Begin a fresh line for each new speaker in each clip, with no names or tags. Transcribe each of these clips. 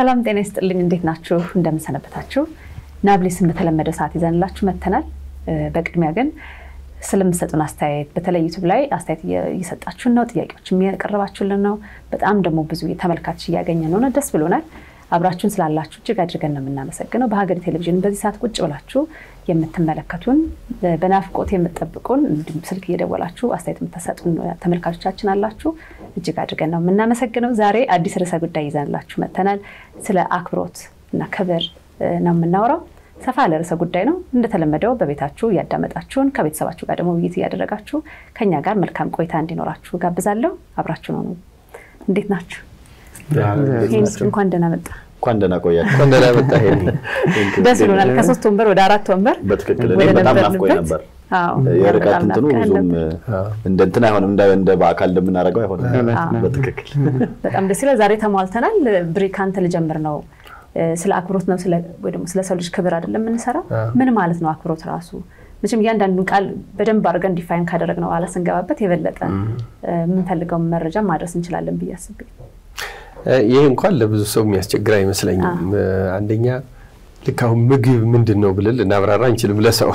ሰላም ጤና ይስጥልኝ። እንዴት ናችሁ? እንደምንሰነበታችሁ። ናብሌስን በተለመደው ሰዓት ይዘንላችሁ መጥተናል። በቅድሚያ ግን ስለምሰጡን አስተያየት በተለይ ዩቱብ ላይ አስተያየት እየሰጣችሁን ነው፣ ጥያቄዎች እያቀረባችሁልን ነው። በጣም ደግሞ ብዙ ተመልካች እያገኘ ነው። ደስ ብሎናል። አብራችሁን ስላላችሁ እጅግ አድርገን ነው የምናመሰግነው። በሀገሬ ቴሌቪዥን በዚህ ሰዓት ቁጭ ብላችሁ የምትመለከቱን በናፍቆት የምትጠብቁን እንዲሁም ስልክ እየደወላችሁ አስተያየት የምትሰጡን ተመልካቾቻችን አላችሁ። እጅግ አድርገን ነው የምናመሰግነው። ዛሬ አዲስ ርዕሰ ጉዳይ ይዘንላችሁ መጥተናል። ስለ አክብሮት እና ክብር ነው የምናወራው። ሰፋ ያለ ርዕሰ ጉዳይ ነው። እንደተለመደው በቤታችሁ እያዳመጣችሁን ከቤተሰባችሁ ጋር ደግሞ ውይይት እያደረጋችሁ ከኛ ጋር መልካም ቆይታ እንዲኖራችሁ ጋብዛለሁ። አብራችሁ ነው። እንዴት ናችሁ? እንኳን ደህና መጣ።
እንኳን ደህና ቆያችሁ።
እንኳን ደህና መጣ።
ደስ ብሎናል። ከሶስት ወንበር ወደ አራት ወንበር
በትክክል እኔ በጣም ናፍቆኝ ነበር። የርቀት እንትኑ ብዙም እንደ እንትን አይሆንም፣ እንደ በአካል እንደምናደርገው አይሆንም። በትክክል
በጣም ደስ ይላል። ዛሬ ተሟልተናል። ብሬ ከአንተ ልጀምር ነው። ስለ አክብሮት ነው ወይ ደግሞ ስለ ሰው ልጅ ክብር አይደለም የምንሰራው። ምን ማለት ነው አክብሮት ራሱ? መቼም እያንዳንዱን ቃል በደንብ አድርገን ዲፋይን ካደረግ ነው ኋላ ስንገባበት የበለጠ የምንፈልገውን መረጃ ማድረስ እንችላለን ብዬ አስቤ
ይህ እንኳን ለብዙ ሰው የሚያስቸግር አይመስለኝም። አንደኛ ልክ አሁን ምግብ ምንድን ነው ብለን ልናብራራ እንችልም ለሰው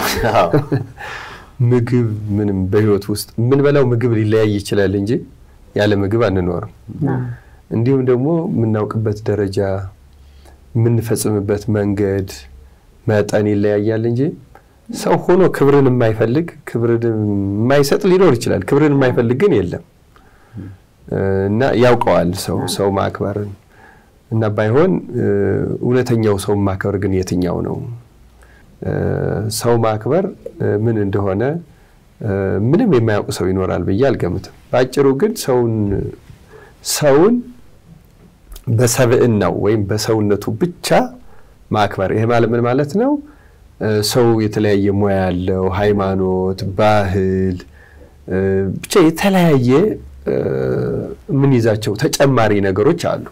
ምግብ ምንም በህይወት ውስጥ የምንበላው ምግብ ሊለያይ ይችላል እንጂ ያለ ምግብ አንኖርም። እንዲሁም ደግሞ የምናውቅበት ደረጃ የምንፈጽምበት መንገድ መጠን ይለያያል እንጂ ሰው ሆኖ ክብርን የማይፈልግ ክብርን የማይሰጥ ሊኖር ይችላል። ክብርን የማይፈልግ ግን የለም እና ያውቀዋል ሰው ሰው ማክበርን እና ባይሆን እውነተኛው ሰው ማክበር ግን የትኛው ነው? ሰው ማክበር ምን እንደሆነ ምንም የማያውቅ ሰው ይኖራል ብዬ አልገምትም። በአጭሩ ግን ሰውን ሰውን በሰብዕናው ወይም በሰውነቱ ብቻ ማክበር። ይሄ ማለት ምን ማለት ነው? ሰው የተለያየ ሙያ ያለው፣ ሃይማኖት፣ ባህል ብቻ የተለያየ የምንይዛቸው ተጨማሪ ነገሮች አሉ።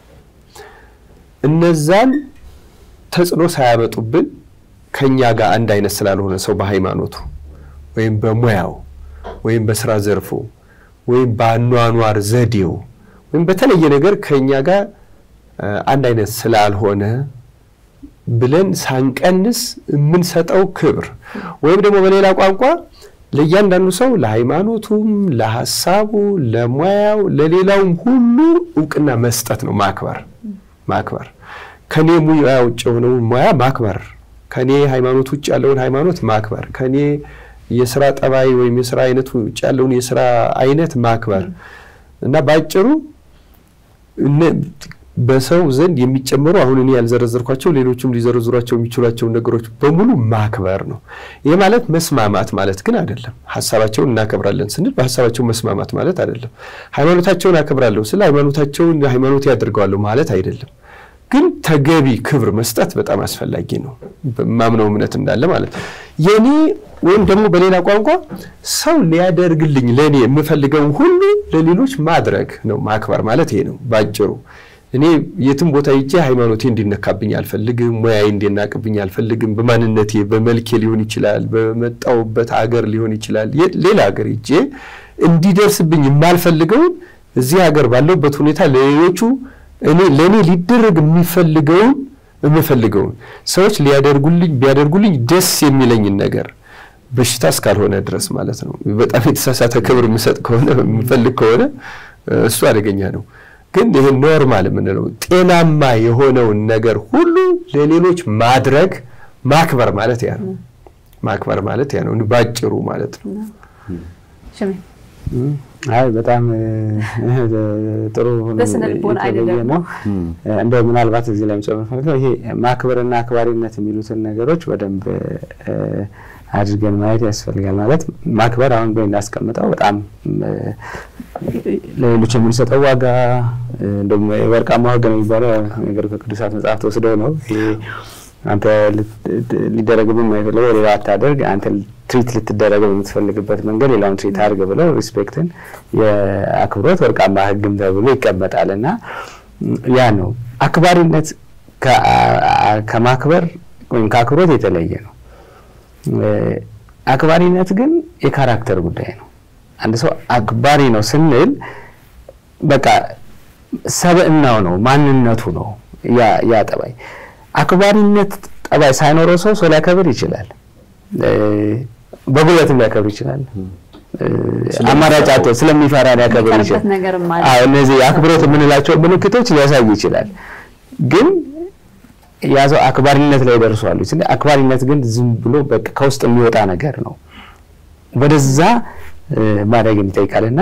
እነዛን ተጽዕኖ ሳያመጡብን ከኛ ጋር አንድ አይነት ስላልሆነ ሰው በሃይማኖቱ ወይም በሙያው ወይም በስራ ዘርፉ ወይም በአኗኗር ዘዴው ወይም በተለየ ነገር ከኛ ጋር አንድ አይነት ስላልሆነ ብለን ሳንቀንስ የምንሰጠው ክብር ወይም ደግሞ በሌላ ቋንቋ ለእያንዳንዱ ሰው ለሃይማኖቱም፣ ለሀሳቡ፣ ለሙያው፣ ለሌላውም ሁሉ እውቅና መስጠት ነው ማክበር። ማክበር ከኔ ሙያ ውጭ የሆነውን ሙያ ማክበር፣ ከኔ ሃይማኖት ውጭ ያለውን ሃይማኖት ማክበር፣ ከኔ የስራ ጠባይ ወይም የስራ አይነት ውጭ ያለውን የስራ አይነት ማክበር እና በአጭሩ በሰው ዘንድ የሚጨመሩ አሁን እኔ ያልዘረዘርኳቸው ሌሎችም ሊዘረዝሯቸው የሚችሏቸውን ነገሮች በሙሉ ማክበር ነው። ይህ ማለት መስማማት ማለት ግን አይደለም። ሀሳባቸውን እናከብራለን ስንል በሀሳባቸው መስማማት ማለት አይደለም። ሃይማኖታቸውን አከብራለሁ ስለ ሃይማኖታቸውን ሃይማኖት ያደርገዋለሁ ማለት አይደለም። ግን ተገቢ ክብር መስጠት በጣም አስፈላጊ ነው። ማምነው እምነት እንዳለ ማለት ነው። የኔ ወይም ደግሞ በሌላ ቋንቋ ሰው ሊያደርግልኝ ለእኔ የምፈልገውን ሁሉ ለሌሎች ማድረግ ነው። ማክበር ማለት ይሄ ነው ባጭሩ። እኔ የትም ቦታ ሂጄ ሃይማኖቴ እንዲነካብኝ አልፈልግም። ሙያዬ እንዲናቅብኝ አልፈልግም። በማንነቴ በመልኬ ሊሆን ይችላል፣ በመጣውበት አገር ሊሆን ይችላል። ሌላ ሀገር ሂጄ እንዲደርስብኝ የማልፈልገውን እዚህ ሀገር ባለውበት ሁኔታ ለሌሎቹ እኔ ለእኔ ሊደረግ የሚፈልገውን የምፈልገውን ሰዎች ሊያደርጉልኝ ቢያደርጉልኝ ደስ የሚለኝን ነገር በሽታ እስካልሆነ ድረስ ማለት ነው። በጣም የተሳሳተ ክብር የምሰጥ ከሆነ የምፈልግ ከሆነ እሱ አደገኛ ነው። ግን ይህ ኖርማል የምንለው ጤናማ የሆነውን ነገር ሁሉ ለሌሎች ማድረግ ማክበር ማለት ያ ነው። ማክበር ማለት ያ ነው ባጭሩ ማለት ነው።
አይ በጣም ጥሩ የተለየ ነው። እንደው ምናልባት እዚህ ላይ መጨመር ፈልገው ይሄ ማክበርና አክባሪነት የሚሉትን ነገሮች በደንብ አድርገን ማየት ያስፈልጋል። ማለት ማክበር አሁን በ እንዳስቀምጠው በጣም ለሌሎች የምንሰጠው ዋጋ እንደውም የወርቃማ ሕግ ነው የሚባለው ነገር ከቅዱሳት መጽሐፍ ተወስደው ነው። አንተ ሊደረግብን የማይፈልገው ሌላ አታደርግ፣ አንተ ትሪት ልትደረግ በምትፈልግበት መንገድ ሌላውን ትሪት አድርግ ብለው ሪስፔክትን የአክብሮት ወርቃማ ሕግም ተብሎ ይቀመጣል እና ያ ነው አክባሪነት ከማክበር ወይም ከአክብሮት የተለየ ነው። አክባሪነት ግን የካራክተር ጉዳይ ነው። አንድ ሰው አክባሪ ነው ስንል በቃ ሰብዕናው ነው፣ ማንነቱ ነው። ያ ጠባይ አክባሪነት ጠባይ ሳይኖረው ሰው ሰው ሊያከብር ይችላል። በጉልበትም ሊያከብር ይችላል። አማራጭ አጥቶ ስለሚፈራ ሊያከብር ይችላል። እነዚህ አክብሮት የምንላቸው ምልክቶች ሊያሳይ ይችላል። ግን ያ ሰው አክባሪነት ላይ ደርሷል። አክባሪነት ግን ዝም ብሎ በቃ ከውስጥ የሚወጣ ነገር ነው። ወደዛ ማድረግን ይጠይቃልና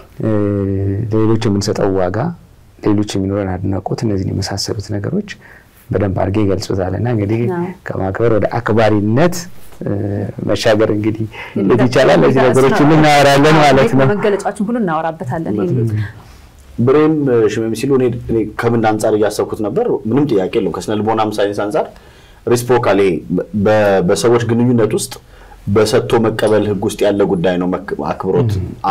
ለሌሎች የምንሰጠው ዋጋ፣ ሌሎች የሚኖረን አድናቆት፣ እነዚህን የመሳሰሉት ነገሮች በደንብ አድርጌ ይገልጹታል። እና እንግዲህ ከማክበር ወደ አክባሪነት መሻገር እንግዲህ እንዴት ይቻላል? እነዚህ ነገሮች ሁሉ እናወራለን ማለት ነው።
መገለጫዎችን ሁሉ እናወራበታለን።
ብሬም ሽመም ሲሉ እኔ ከምን አንጻር እያሰብኩት ነበር፣ ምንም ጥያቄ የለውም። ከስነ ልቦናም ሳይንስ አንጻር ሪስፖካል ይሄ በሰዎች ግንኙነት ውስጥ በሰጥቶ መቀበል ህግ ውስጥ ያለ ጉዳይ ነው። አክብሮት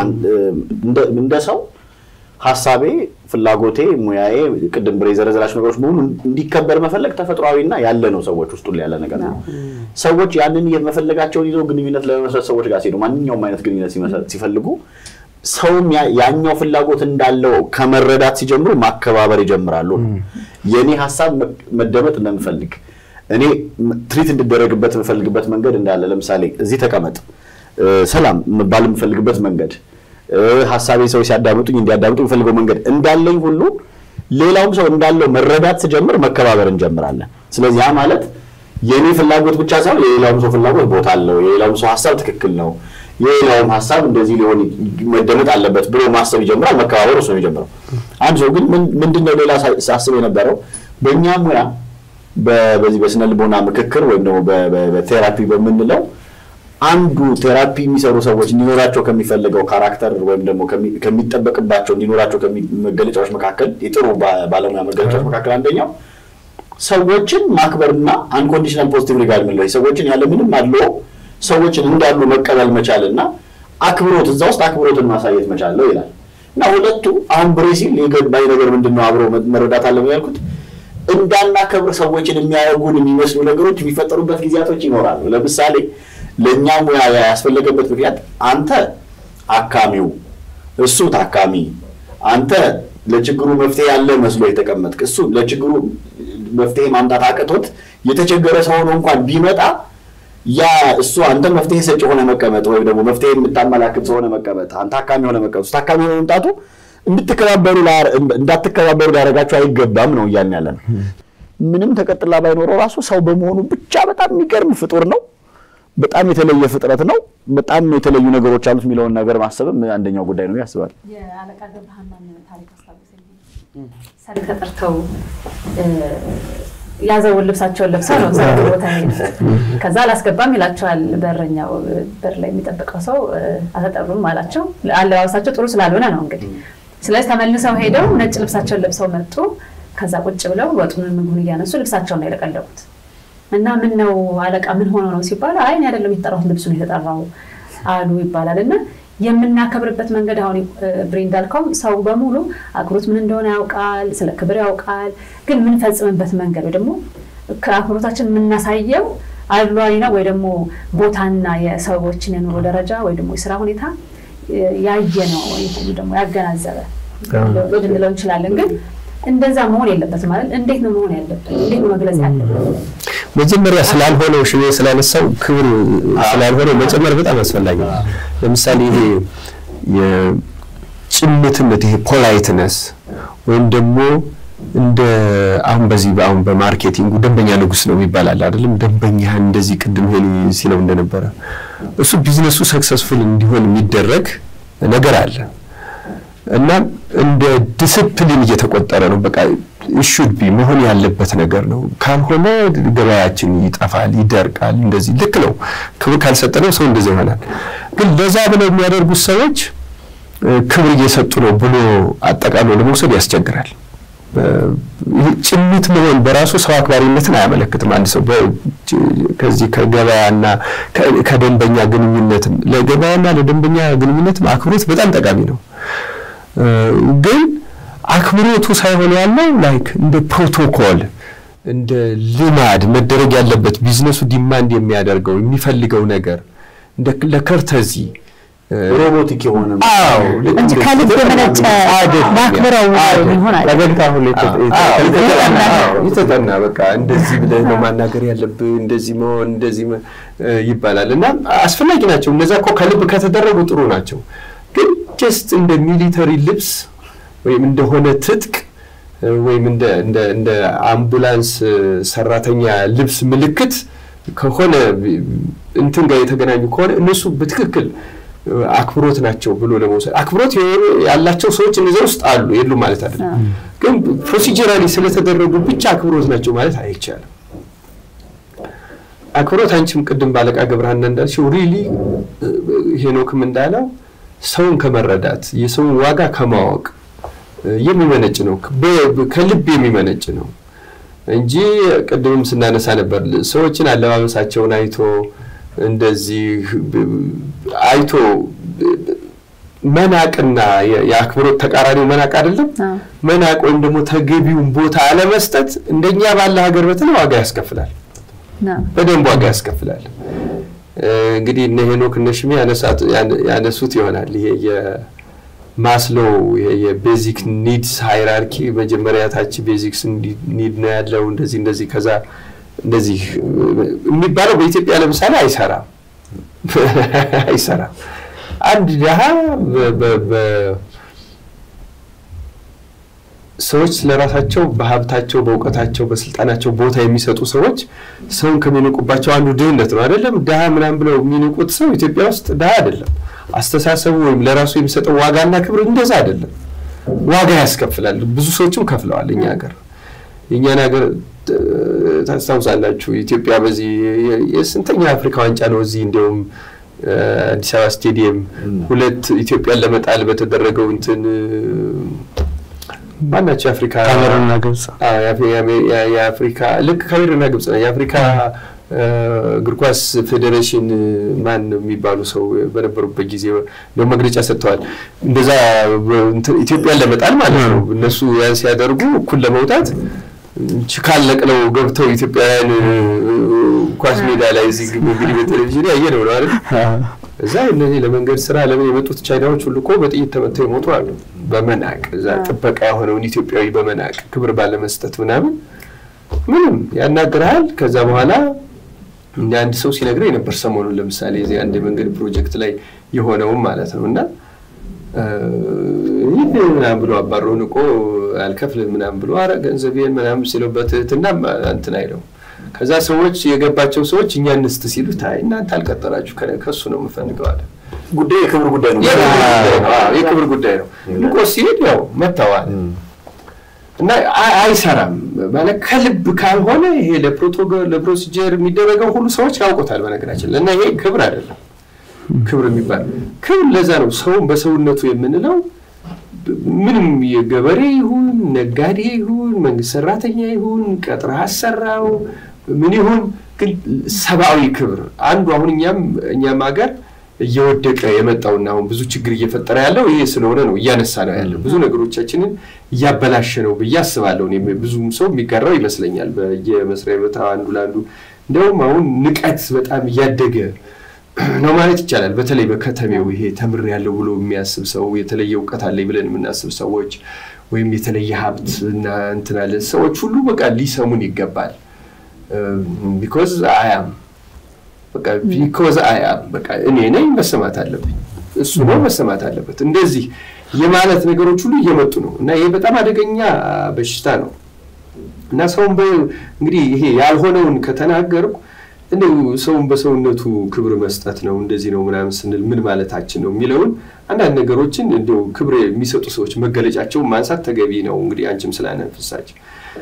እንደ ሰው ሀሳቤ፣ ፍላጎቴ፣ ሙያዬ ቅድም ብሬ የዘረዘራቸው ነገሮች በሙሉ እንዲከበር መፈለግ ተፈጥሯዊና ያለ ነው። ሰዎች ውስጥ ሁሉ ያለ ነገር ነው። ሰዎች ያንን መፈለጋቸውን ይዘው ግንኙነት ለመመስረት ሰዎች ጋር ሲሄዱ ማንኛውም አይነት ግንኙነት ሲፈልጉ ሰውም ያኛው ፍላጎት እንዳለው ከመረዳት ሲጀምሩ ማከባበር ይጀምራሉ። የእኔ ሀሳብ መደመጥ እንደምፈልግ እኔ ትሪት እንድደረግበት የምፈልግበት መንገድ እንዳለ ለምሳሌ እዚህ ተቀመጥ፣ ሰላም መባል የምፈልግበት መንገድ ሀሳቤ ሰው ሲያዳምጡኝ እንዲያዳምጡ የሚፈልገው መንገድ እንዳለኝ ሁሉ ሌላውም ሰው እንዳለው መረዳት ስጀምር መከባበር እንጀምራለን። ስለዚህ ያ ማለት የእኔ ፍላጎት ብቻ ሳይሆን የሌላውም ሰው ፍላጎት ቦታ አለው፣ የሌላውም ሰው ሀሳብ ትክክል ነው፣ የሌላውም ሀሳብ እንደዚህ ሊሆን መደመጥ አለበት ብሎ ማሰብ ይጀምራል። መከባበር እሱ ነው የሚጀምረው። አንድ ሰው ግን ምንድነው ሌላ ሳስብ የነበረው በእኛ ሙያ በዚህ በስነ ልቦና ምክክር ወይም ደግሞ በቴራፒ በምንለው አንዱ ቴራፒ የሚሰሩ ሰዎች እንዲኖራቸው ከሚፈልገው ካራክተር ወይም ደግሞ ከሚጠበቅባቸው እንዲኖራቸው መገለጫዎች መካከል የጥሩ ባለሙያ መገለጫዎች መካከል አንደኛው ሰዎችን ማክበርና አንኮንዲሽናል ፖዚቲቭ ሪጋርድ የምንለው ሰዎችን ያለምንም አድሎ ሰዎችን እንዳሉ መቀበል መቻል እና አክብሮት እዛ ውስጥ አክብሮትን ማሳየት መቻል ነው ይላል እና ሁለቱ አሁን ብሬ ሲል የገባኝ ነገር ምንድን ነው አብሮ መረዳት አለ ያልኩት እንዳናከብር ሰዎችን የሚያደርጉን የሚመስሉ ነገሮች የሚፈጠሩበት ጊዜያቶች ይኖራሉ። ለምሳሌ ለእኛ ሙያ ያስፈለገበት ምክንያት አንተ አካሚው፣ እሱ ታካሚ፣ አንተ ለችግሩ መፍትሄ ያለ መስሎ የተቀመጥክ፣ እሱ ለችግሩ መፍትሄ ማምጣት አቅቶት የተቸገረ ሰው ሆኖ እንኳን ቢመጣ ያ እሱ አንተ መፍትሄ ሰጪ ሆነ መቀመጥ ወይም ደግሞ መፍትሄ የምታመላክት ሰው ሆነ መቀመጥ፣ አንተ ታካሚ ሆነ መቀመጥ፣ እሱ ታካሚ ሆነ መምጣቱ እንድትከባበሩ እንዳትከባበሩ ሊያደርጋቸው አይገባም ነው እያልን ያለ ነው። ምንም ተቀጥላ ባይኖረው ራሱ ሰው በመሆኑ ብቻ በጣም የሚገርም ፍጡር ነው። በጣም የተለየ ፍጥረት ነው። በጣም የተለዩ ነገሮች አሉት የሚለውን ነገር ማሰብም አንደኛው ጉዳይ ነው ያስባል።
የአለቃ ገብረሃናን ታሪክ አስታውሰኝ። ሰርግ ተጠርተው ያዘውን ልብሳቸውን ለብሰው ነው ሰርግ ቦታ ሄዱት። ከዛ አላስገባም ይላቸዋል በረኛው። በር ላይ የሚጠብቀው ሰው አልተጠሩም አላቸው። አለባበሳቸው ጥሩ ስላልሆነ ነው እንግዲህ ስለዚህ ተመልሰው ሄደው ነጭ ልብሳቸውን ለብሰው መጡ። ከዛ ቁጭ ብለው ወጡን ምግቡን እያነሱ ልብሳቸውን ነው የለቀለቁት። እና ምን ነው አለቃ ምን ሆኖ ነው ሲባል አይ እኔ አይደለም የተጠራሁት ልብሱ ነው የተጠራው አሉ ይባላል። እና የምናከብርበት መንገድ አሁን ብሬ እንዳልከውም ሰው በሙሉ አክብሮት ምን እንደሆነ ያውቃል፣ ስለ ክብር ያውቃል። ግን የምንፈጽምበት መንገድ ወይ ደግሞ ከአክብሮታችን የምናሳየው አድሏዊ ነው ወይ ደግሞ ቦታና የሰዎችን የኑሮ ደረጃ ወይ ደግሞ የስራ ሁኔታ ያየ ነው ደግሞ ያገናዘበ ልንለው እንችላለን። ግን እንደዛ መሆን የለበትም ማለት እንዴት ነው መሆን ያለበት? እንዴት ነው መግለጽ ያለበት?
መጀመሪያ ስላልሆነው ሽሜ ስላነሳው ክብር ስላልሆነው መጨመር በጣም አስፈላጊ ነው። ለምሳሌ ይሄ የጭምትነት ይሄ ፖላይትነስ ወይም ደግሞ እንደ አሁን በዚህ አሁን በማርኬቲንጉ ደንበኛ ንጉስ ነው ይባላል አይደለም? ደንበኛህን እንደዚህ ቅድም ሄሊ ሲለው እንደነበረ እሱ ቢዝነሱ ሰክሰስፉል እንዲሆን የሚደረግ ነገር አለ እና እንደ ዲስፕሊን እየተቆጠረ ነው። በቃ ሹድ ቢ መሆን ያለበት ነገር ነው። ካልሆነ ገበያችን ይጠፋል፣ ይደርቃል። እንደዚህ ልክ ነው። ክብር ካልሰጠነው ሰው እንደዚህ ይሆናል። ግን ለዛ ብለው የሚያደርጉት ሰዎች ክብር እየሰጡ ነው ብሎ አጠቃሎ ለመውሰድ ያስቸግራል። ጭምት መሆን በራሱ ሰው አክባሪነትን አያመለክትም። አንድ ሰው ከዚህ ከገበያና ከደንበኛ ግንኙነትም ለገበያና ለደንበኛ ግንኙነትም አክብሮት በጣም ጠቃሚ ነው። ግን አክብሮቱ ሳይሆን ያለው ላይክ እንደ ፕሮቶኮል እንደ ልማድ መደረግ ያለበት ቢዝነሱ ዲማንድ የሚያደርገው የሚፈልገው ነገር እንደ ለከርተዚ
ሮቦቲክ የሆነ
አዎ ልክ
እንጂ
እንደዚህ
ከልብ የመነጨ
አይደለም።
በአክብረው
አይደለም።
የሚሆን አለ
ፈገግታ ሁሉ የተ-
አዎ፣
የተ-
የተጠና
የተጠና-
የተጠና በቃ እንደዚህ ብለህ ነው ማናገር ያለብህ፣ እንደዚህ መሆን እንደዚህ መ- እ ይባላል እና አስፈላጊ ናቸው። እነዛ እኮ ከልብ ከተደረጉ ጥሩ ናቸው። ግን ጀስት እንደ ሚሊተሪ ልብስ ወይም እንደሆነ ትጥቅ እ ወይም እንደ እንደ እንደ አምቡላንስ እ ሰራተኛ ልብስ ምልክት ከሆነ ቢ- እንትን ጋር የተገናኙ ከሆነ እነሱ በትክክል እ አክብሮት ናቸው ብሎ ለመውሰድ አክብሮት የሆኑ- ያላቸው ሰዎች እነዚያ ውስጥ አሉ የሉም ማለት አይደለም። ግን ፕሮሲጀራሊ ስለተደረጉ ብቻ አክብሮት ናቸው ማለት አይቻልም። አክብሮት አንቺም ቅድም ባለቃ ገብረሃና እንዳልሽው ሪሊ ሄኖክም እንዳለው ሰውን ከመረዳት የሰውን ዋጋ ከማወቅ እ የሚመነጭ ነው፣ በ- ከልብ የሚመነጭ ነው እንጂ ቅድምም ስናነሳ ነበር ሰዎችን አለባበሳቸውን አይቶ እንደዚህ ብ- አይቶ ብ- መናቅና የ- የአክብሮት ተቃራኒው መናቅ አይደለም።
አዎ።
መናቅ ወይም ደግሞ ተገቢውን ቦታ አለመስጠት እንደኛ ባለ ሀገር በተለይ ዋጋ ያስከፍላል።
ነው።
በደንብ ዋጋ ያስከፍላል። እ እንግዲህ እነ ሄኖክ እነ ሽሜ ያነሳት- ያን- ያነሱት ይሆናል ይሄ የማስሎ ይሄ የቤዚክ ኒድስ ሃይራርኪ መጀመሪያ ታች ቤዚክስ ኒድ ነው ያለው እንደዚህ እንደዚህ ከዛ እንደዚህ እ የሚባለው በኢትዮጵያ ለምሳሌ አይሰራም አይሰራም። አንድ ድሀ በ- በ- በ- ሰዎች ስለራሳቸው በሀብታቸው፣ በእውቀታቸው፣ በስልጣናቸው ቦታ የሚሰጡ ሰዎች ሰውን ከሚንቁባቸው አንዱ ድህነት ነው። አይደለም ድሀ ምናምን ብለው የሚንቁት ሰው ኢትዮጵያ ውስጥ ድሀ አይደለም። አስተሳሰቡ ወይም ለራሱ የሚሰጠው ዋጋና ክብር እንደዛ አይደለም። ዋጋ ያስከፍላል። ብዙ ሰዎችም ከፍለዋል። እኛ ሀገር የእኛን ሀገር እ፣ ታስታውሳላችሁ ኢትዮጵያ በዚህ የ- የስንተኛ አፍሪካ ዋንጫ ነው እዚህ እንዲያውም እ፣ አዲስ አበባ ስቴዲየም ሁለት ኢትዮጵያን ለመጣል በተደረገው እንትን እ፣ ማናቸው የአፍሪካ
ካሜሩንና ግብጽ
አዎ፣ የአፍሪ- የአሜ- የ- የአፍሪካ ልክ ካሜሩንና ግብጽ ነው። የአፍሪካ እ፣ እግር ኳስ ፌዴሬሽን እ፣ ማን ነው የሚባሉ ሰው በነበሩበት ጊዜ ነው መግለጫ ሰጥተዋል። እንደዛ በ- እንትን ኢትዮጵያን ለመጣል ማለት ነው። እነሱ ያን ሲያደርጉ እኩል ለመውጣት ችካል ነቅለው ገብተው ኢትዮጵያውያን እ፣ ኳስ ሜዳ ላይ እዚህ ግብ- እንግዲህ በቴሌቪዥን ያየ ነው ነው አይደል? እዛ እነዚህ ለመንገድ ስራ ለምን የመጡት ቻይናዎች ሁሉ እኮ በጥይት ተመተው የሞቱ አሉ። በመናቅ እዛ ጥበቃ የሆነውን ኢትዮጵያዊ በመናቅ ክብር ባለመስጠት ምናምን ምንም ያናግርሃል። ከዛ በኋላ እንደ አንድ ሰው ሲነግረኝ ነበር ሰሞኑን ለምሳሌ እዚህ አንድ የመንገድ ፕሮጀክት ላይ የሆነውም ማለት ነው እና እ፣ ይህ ምናምን ብሎ አባሮ ንቆ አልከፍልም ምናምን ብሎ አረ ገንዘቤን ምናምን ሲለው በትህትና እንትን አይለው ከዛ ሰዎች የገባቸው ሰዎች እኛ እንስት ሲሉት አይ እናንተ አልቀጠራችሁ ከ- ከእሱ ነው የምፈልገው አለ።
ጉዳይ የክብር ጉዳይ ነው።
የክብር ጉዳይ ነው። አዎ፣ የክብር ጉዳይ ነው። ንቆ ሲሄድ ያው መተዋል እና አይ- አይሰራም ማለት ከልብ ካልሆነ ይሄ ለፕሮቶኮል ለፕሮሲጀር የሚደረገው ሁሉ ሰዎች ያውቁታል። በነገራችን ላይ እና ይሄ ክብር አይደለም። ክብር የሚባል ክብር ለዛ ነው ሰውን በሰውነቱ የምንለው ምንም የገበሬ ይሁን ነጋዴ ይሁን መንግስት ሰራተኛ ይሁን ቀጥረህ አሰራው ምን ይሁን ግን ሰብአዊ ክብር አንዱ አሁን እኛም እኛም ሀገር እየወደቀ የመጣውና አሁን ብዙ ችግር እየፈጠረ ያለው ይሄ ስለሆነ ነው እያነሳ ነው ያለው ብዙ ነገሮቻችንን እያበላሸ ነው ብዬ አስባለሁ። እኔም ብዙም ሰው የሚጋራው ይመስለኛል። በየመስሪያ ቤት አንዱ ለአንዱ እንዲያውም አሁን ንቀት በጣም እያደገ ነው ማለት ይቻላል። በተለይ በከተሜው ይሄ ተምር ያለው ብሎ የሚያስብ ሰው የተለየ እውቀት አለኝ ብለን የምናስብ ሰዎች ወይም የተለየ ሀብት እና እንትን አለ ሰዎች ሁሉ በቃ ሊሰሙን ይገባል። ቢኮዝ አያም በቃ ቢኮዝ አያም በቃ እኔ ነኝ መሰማት አለብኝ፣ እሱ ነው መሰማት አለበት። እንደዚህ የማለት ነገሮች ሁሉ እየመጡ ነው እና ይሄ በጣም አደገኛ በሽታ ነው እና ሰውን እንግዲህ ይሄ ያልሆነውን ከተናገርኩ እንደው ሰውን በሰውነቱ ክብር መስጠት ነው እንደዚህ ነው ምናምን ስንል ምን ማለታችን ነው የሚለውን አንዳንድ ነገሮችን እንደው ክብር የሚሰጡ ሰዎች መገለጫቸውን ማንሳት ተገቢ ነው። እንግዲህ አንቺም ስላነፍሳቸው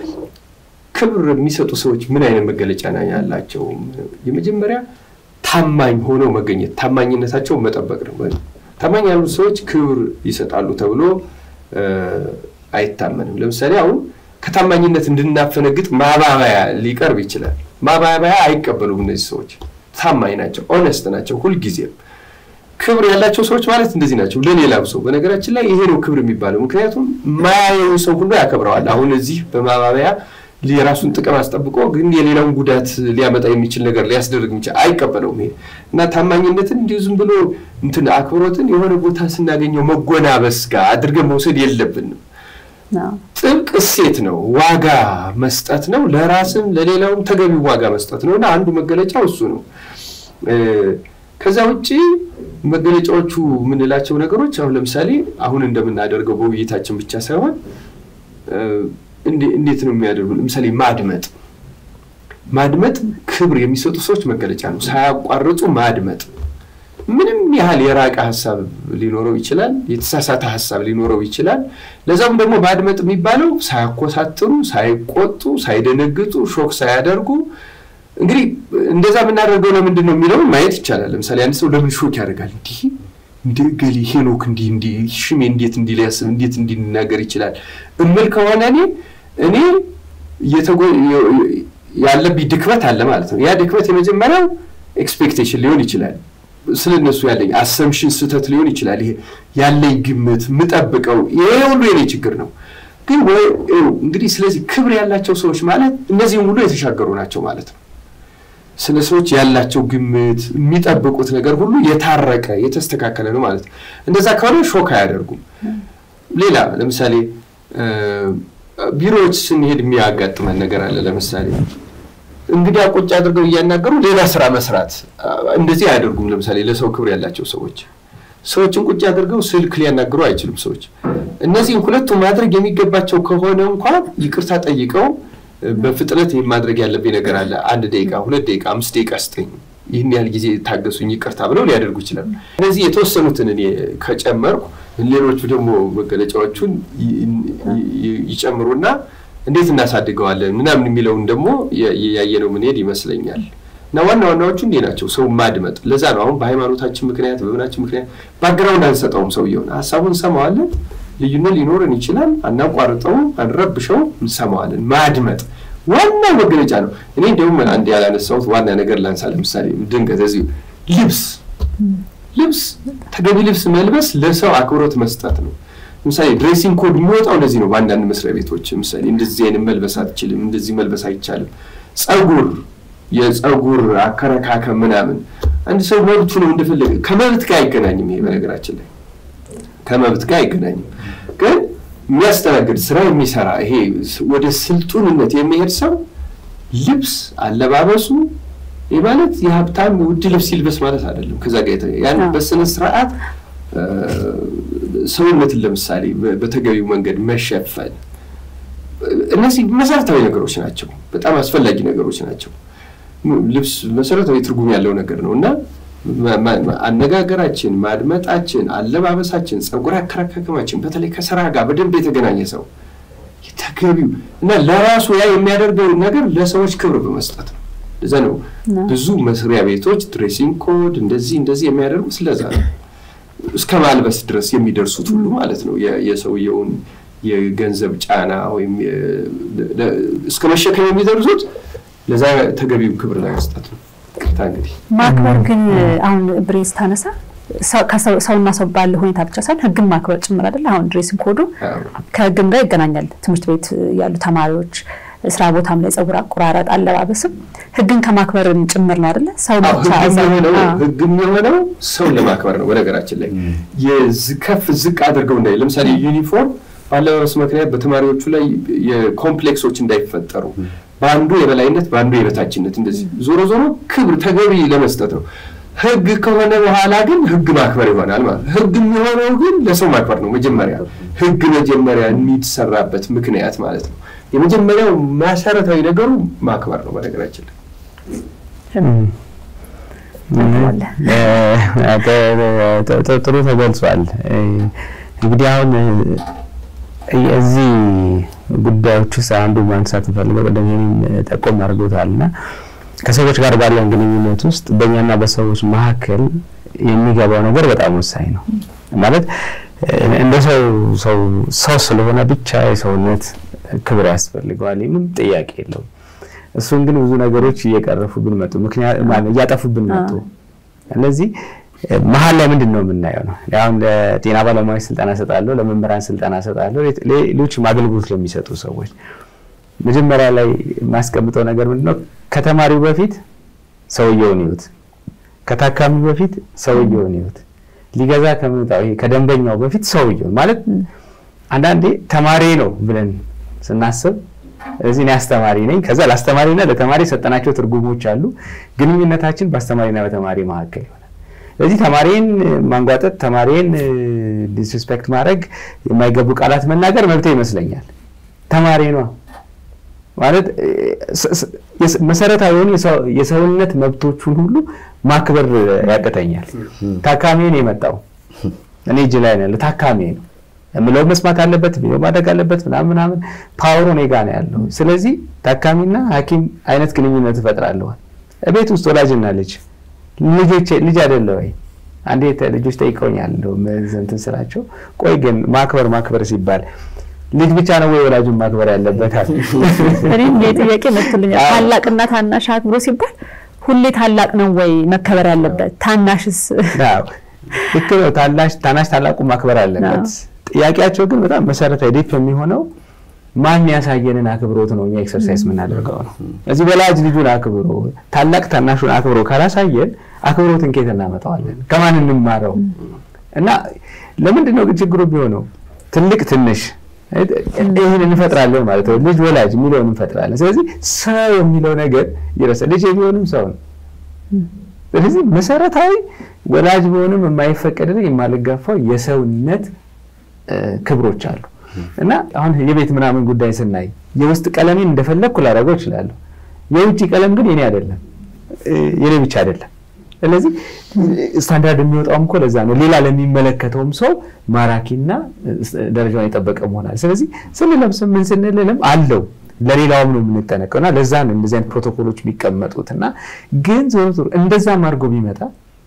ክብር የሚሰጡ ሰዎች ምን አይነት መገለጫ ነው ያላቸው? የመጀመሪያ ታማኝ ሆነው መገኘት፣ ታማኝነታቸውን መጠበቅ ነው። ታማኝ ያሉት ሰዎች ክብር ይሰጣሉ ተብሎ አይታመንም። ለምሳሌ አሁን ከታማኝነት እንድናፈነግጥ ማባበያ ሊቀርብ ይችላል። ማባበያ አይቀበሉም። እነዚህ ሰዎች ታማኝ ናቸው፣ ኦነስት ናቸው። ሁልጊዜም ክብር ያላቸው ሰዎች ማለት እንደዚህ ናቸው። ለሌላው ሰው በነገራችን ላይ ይሄ ነው ክብር የሚባለው። ምክንያቱም ማያየውን ሰው ሁሉ ያከብረዋል። አሁን እዚህ በማባበያ የራሱን ጥቅም አስጠብቆ ግን የሌላውን ጉዳት ሊያመጣ የሚችል ነገር ሊያስደርግ የሚችል አይቀበለውም። ይሄ እና ታማኝነትን እንዲሁ ዝም ብሎ እንትን አክብሮትን የሆነ ቦታ ስናገኘው መጎናበስ ጋር አድርገን መውሰድ የለብንም። ጥብቅ እሴት ነው። ዋጋ መስጠት ነው። ለራስም ለሌላውም ተገቢው ዋጋ መስጠት ነው እና አንዱ መገለጫው እሱ ነው። ከዛ ውጭ መገለጫዎቹ የምንላቸው ነገሮች አሁን ለምሳሌ አሁን እንደምናደርገው በውይይታችን ብቻ ሳይሆን እንዴት ነው የሚያደርጉ? ለምሳሌ ማድመጥ ማድመጥ ክብር የሚሰጡ ሰዎች መገለጫ ነው። ሳያቋርጡ ማድመጥ ምንም ያህል የራቀ ሀሳብ ሊኖረው ይችላል፣ የተሳሳተ ሀሳብ ሊኖረው ይችላል። ለዛም ደግሞ ማድመጥ የሚባለው ሳያኮሳትሩ፣ ሳይቆጡ፣ ሳይደነግጡ፣ ሾክ ሳያደርጉ እንግዲህ እንደዛ የምናደርገው ለምንድን ነው የሚለውን ማየት ይቻላል። ለምሳሌ አንድ ሰው ለምን ሾክ ያደርጋል? እንዲህ እንደ ገሌ ሄኖክ እንዲህ እንዲህ ሽሜ እንዴት እንዲህ ሊያስብ እንዴት እንዲህ ሊናገር ይችላል እምል ከሆነ እኔ እኔ ያለብኝ ድክመት አለ ማለት ነው። ያ ድክመት የመጀመሪያው ኤክስፔክቴሽን ሊሆን ይችላል። ስለ እነሱ ያለኝ አሰምሽን ስህተት ሊሆን ይችላል። ይሄ ያለኝ ግምት ምጠብቀው ይሄ ሁሉ የኔ ችግር ነው። ግን እንግዲህ ስለዚህ ክብር ያላቸው ሰዎች ማለት እነዚህም ሁሉ የተሻገሩ ናቸው ማለት ነው። ስለ ሰዎች ያላቸው ግምት የሚጠብቁት ነገር ሁሉ የታረቀ የተስተካከለ ነው ማለት ነው። እንደዛ ከሆነ ሾክ አያደርጉም። ሌላ ለምሳሌ ቢሮዎች ስንሄድ የሚያጋጥመን ነገር አለ። ለምሳሌ እንግዲህ ቁጭ አድርገው እያናገሩ ሌላ ስራ መስራት እንደዚህ አያደርጉም። ለምሳሌ ለሰው ክብር ያላቸው ሰዎች ሰዎችን ቁጭ አድርገው ስልክ ሊያናግሩ አይችሉም። ሰዎች እነዚህም ሁለቱ ማድረግ የሚገባቸው ከሆነ እንኳን ይቅርታ ጠይቀው በፍጥነት ይህ ማድረግ ያለብኝ ነገር አለ፣ አንድ ደቂቃ፣ ሁለት ደቂቃ፣ አምስት ደቂቃ ስጠኝ፣ ይህን ያህል ጊዜ ታገሱኝ፣ ይቅርታ ብለው ሊያደርጉ ይችላሉ። እነዚህ የተወሰኑትን እኔ ከጨመርኩ ሌሎቹ ደግሞ መገለጫዎቹን ይጨምሩና እንዴት እናሳድገዋለን ምናምን የሚለውን ደግሞ ያየነው ምንሄድ ይመስለኛል። እና ዋና ዋናዎቹ እንዲህ ናቸው። ሰው ማድመጥ። ለዛ ነው አሁን በሃይማኖታችን ምክንያት በምናችን ምክንያት ባግራውንድ አንሰጠውም። ሰውየውን ሀሳቡን እንሰማዋለን። ልዩነት ሊኖርን ይችላል። አናቋርጠውም፣ አንረብሸውም፣ እንሰማዋለን። ማድመጥ ዋናው መገለጫ ነው። እኔ እንዲሁም አንድ ያላነሳሁት ዋና ነገር ላንሳ። ለምሳሌ ድንገት እዚሁ ልብስ ልብስ ተገቢ ልብስ መልበስ ለሰው አክብሮት መስጠት ነው። ለምሳሌ ድሬሲንግ ኮድ የሚወጣው ለዚህ ነው። በአንዳንድ መስሪያ ቤቶች ምሳሌ እንደዚህ አይነት መልበስ አትችልም፣ እንደዚህ መልበስ አይቻልም። ጸጉር፣ የጸጉር አከረካከም ምናምን አንድ ሰው መብቱ ነው እንደፈለገ። ከመብት ጋር አይገናኝም። ይሄ በነገራችን ላይ ከመብት ጋር አይገናኝም። ግን የሚያስተናግድ ስራ የሚሰራ ይሄ ወደ ስልጡንነት የሚሄድ ሰው ልብስ አለባበሱ ይህ ማለት የሀብታም ውድ ልብስ ይልበስ ማለት አይደለም። ከዛ ጋር ያን በስነ ስርዓት ሰውነትን ለምሳሌ በተገቢው መንገድ መሸፈን፣ እነዚህ መሰረታዊ ነገሮች ናቸው። በጣም አስፈላጊ ነገሮች ናቸው። ልብስ መሰረታዊ ትርጉም ያለው ነገር ነው እና አነጋገራችን፣ ማድመጣችን፣ አለባበሳችን፣ ጸጉር አከራከማችን በተለይ ከስራ ጋር በደንብ የተገናኘ ሰው ተገቢው እና ለራሱ ያ የሚያደርገውን ነገር ለሰዎች ክብር በመስጠት ነው። ለዛ ነው ብዙ መስሪያ ቤቶች ድሬሲንግ ኮድ እንደዚህ እንደዚህ የሚያደርጉ ስለዛ ነው። እስከ ማልበስ ድረስ የሚደርሱት ሁሉ ማለት ነው። የሰውየውን የገንዘብ ጫና ወይም እስከ መሸከም የሚደርሱት ለዛ ተገቢው ክብር ላይ መስጠት ነው። ቅርታ እንግዲህ
ማክበር ግን አሁን ብሬ ስታነሳ ሰውና ሰው ባለ ሁኔታ ብቻ ሳይሆን ሕግን ማክበር ጭምር አይደለ? አሁን ድሬሲንግ ኮዱ ከሕግም ጋር ይገናኛል። ትምህርት ቤት ያሉ ተማሪዎች ስራ ቦታም ላይ ጸጉር አቆራረጥ፣ አለባበስም ሕግን ከማክበርም ጭምር ነው አይደለ? ሰው ብቻ
ሕግም የሆነው ሰውን ለማክበር ነው። በነገራችን ላይ ከፍ ዝቅ አድርገው እንዳይ ለምሳሌ ዩኒፎርም በአለባበስ ምክንያት በተማሪዎቹ ላይ የኮምፕሌክሶች እንዳይፈጠሩ በአንዱ የበላይነት በአንዱ የበታችነት እንደዚህ ዞሮ ዞሮ ክብር ተገቢ ለመስጠት ነው። ህግ ከሆነ በኋላ ግን ህግ ማክበር ይሆናል ማለት ህግ የሚሆነው ግን ለሰው ማክበር ነው። መጀመሪያ ህግ መጀመሪያ የሚሰራበት ምክንያት ማለት ነው። የመጀመሪያው መሰረታዊ ነገሩ ማክበር ነው። በነገራችን ላይ
ጥሩ ተገልጿል። እንግዲህ አሁን እዚህ ጉዳዮች ውስጥ አንዱ ማንሳት እንፈልገው ቀደም ጠቆም አድርጎታል እና ከሰዎች ጋር ባለን ግንኙነት ውስጥ በእኛና በሰዎች መካከል የሚገባው ነገር በጣም ወሳኝ ነው። ማለት እንደ ሰው ሰው ሰው ስለሆነ ብቻ የሰውነት ክብር ያስፈልገዋል፣ ምንም ጥያቄ የለውም። እሱን ግን ብዙ ነገሮች እየቀረፉብን መጡ፣ ምክንያት እያጠፉብን መጡ። እነዚህ መሀል ላይ ምንድን ነው የምናየው ነው። አሁን ለጤና ባለሙያዎች ስልጠና እሰጣለሁ፣ ለመምህራን ስልጠና እሰጣለሁ፣ ሌሎችም አገልግሎት ለሚሰጡ ሰዎች መጀመሪያ ላይ የማስቀምጠው ነገር ምንድነው? ከተማሪው በፊት ሰውየውን ይዩት፣ ከታካሚው በፊት ሰውየውን ይዩት፣ ሊገዛ ከሚመጣው ይሄ ከደንበኛው በፊት ሰውየውን ማለት አንዳንዴ ተማሪ ነው ብለን ስናስብ እዚህ እኔ አስተማሪ ነኝ። ከዛ ለአስተማሪና ለተማሪ የሰጠናቸው ትርጉሞች አሉ። ግንኙነታችን በአስተማሪና በተማሪ መካከል ይሆናል። ስለዚህ ተማሪን ማንጓጠጥ፣ ተማሪን ዲስሪስፔክት ማድረግ፣ የማይገቡ ቃላት መናገር መብቴ ይመስለኛል። ተማሪ ነው ማለት መሰረታዊ የሆኑ የሰውነት መብቶቹን ሁሉ ማክበር ያቅተኛል። ታካሚን የመጣው እኔ እጅ ላይ ነው ያለው ታካሚ ነው የምለው መስማት አለበት፣ ቪዲዮ ማድረግ አለበት ምናምን ምናምን። ፓወሩ እኔ ጋ ነው ያለው። ስለዚህ ታካሚና ሐኪም አይነት ግንኙነት እፈጥራለዋል። ቤት ውስጥ ወላጅና ልጅ ልጆች ልጅ አይደለ ወይ? አንዴ ልጆች ጠይቀውኛል እንትን ስላቸው፣ ቆይ ግን ማክበር ማክበር ሲባል ልጅ ብቻ ነው ወይ ወላጁን ማክበር ያለበታል?
እኔም ጥያቄ መጥቶልኛል። ታላቅና ታናሽ አክብሮ ሲባል ሁሌ ታላቅ ነው ወይ መከበር ያለበት? ታናሽስ?
ልክ ነው። ታናሽ ታላቁ ማክበር አለበት። ጥያቄያቸው ግን በጣም መሰረታዊ ዲፕ የሚሆነው ማን ያሳየንን አክብሮት ነው እኛ ኤክሰርሳይዝ የምናደርገው ነው። እዚህ ወላጅ ልጁን አክብሮ ታላቅ ታናሹን አክብሮ ካላሳየን አክብሮትን ከየት እናመጣዋለን? ከማን እንማረው? እና ለምንድን ነው ግን ችግሩ ቢሆነው ትልቅ ትንሽ ይህን እንፈጥራለን ማለት ነው። ልጅ ወላጅ የሚለውን እንፈጥራለን። ስለዚህ ሰው የሚለው ነገር ይረሳል። ልጅ የሚሆንም ሰው ነው። ስለዚህ መሰረታዊ ወላጅ ቢሆንም የማይፈቀድልኝ የማልጋፋው የሰውነት ክብሮች አሉ እና አሁን የቤት ምናምን ጉዳይ ስናይ የውስጥ ቀለሜን እንደፈለግኩ ላደርገው እችላለሁ። የውጭ ቀለም ግን የኔ አይደለም፣ የኔ ብቻ አይደለም። ስለዚህ ስታንዳርድ የሚወጣውም እኮ ለዛ ነው። ሌላ ለሚመለከተውም ሰው ማራኪና ደረጃውን የጠበቀ መሆናል። ስለዚህ ስንለብስም ምን ስንልልም አለው ለሌላውም ነው የምንጠነቀው እና ለዛ ነው እንደዚህ አይነት ፕሮቶኮሎች የሚቀመጡት እና ግን ዞሮ ዞሮ እንደዛም አድርጎ ቢመጣ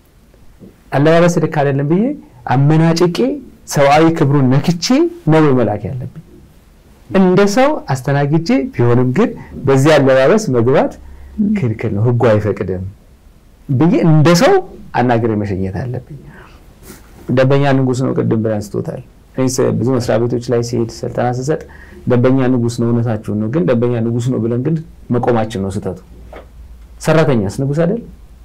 አለባበስ ልክ አይደለም ብዬ አመናጭቄ ሰብአዊ ክብሩን ነክቼ ነው መላክ ያለብኝ። እንደ ሰው አስተናግጄ ቢሆንም ግን በዚህ አለባበስ መግባት ክልክል ነው፣ ህጉ አይፈቅድም ብዬ እንደ ሰው አናግሬ መሸኘት አለብኝ። ደንበኛ ንጉስ ነው፣ ቅድም ብለን አንስቶታል። ብዙ መስሪያ ቤቶች ላይ ሲሄድ ስልጠና ስሰጥ ደንበኛ ንጉስ ነው፣ እውነታችሁን ነው። ግን ደንበኛ ንጉስ ነው ብለን ግን መቆማችን ነው ስህተቱ። ሰራተኛስ ንጉስ አይደል?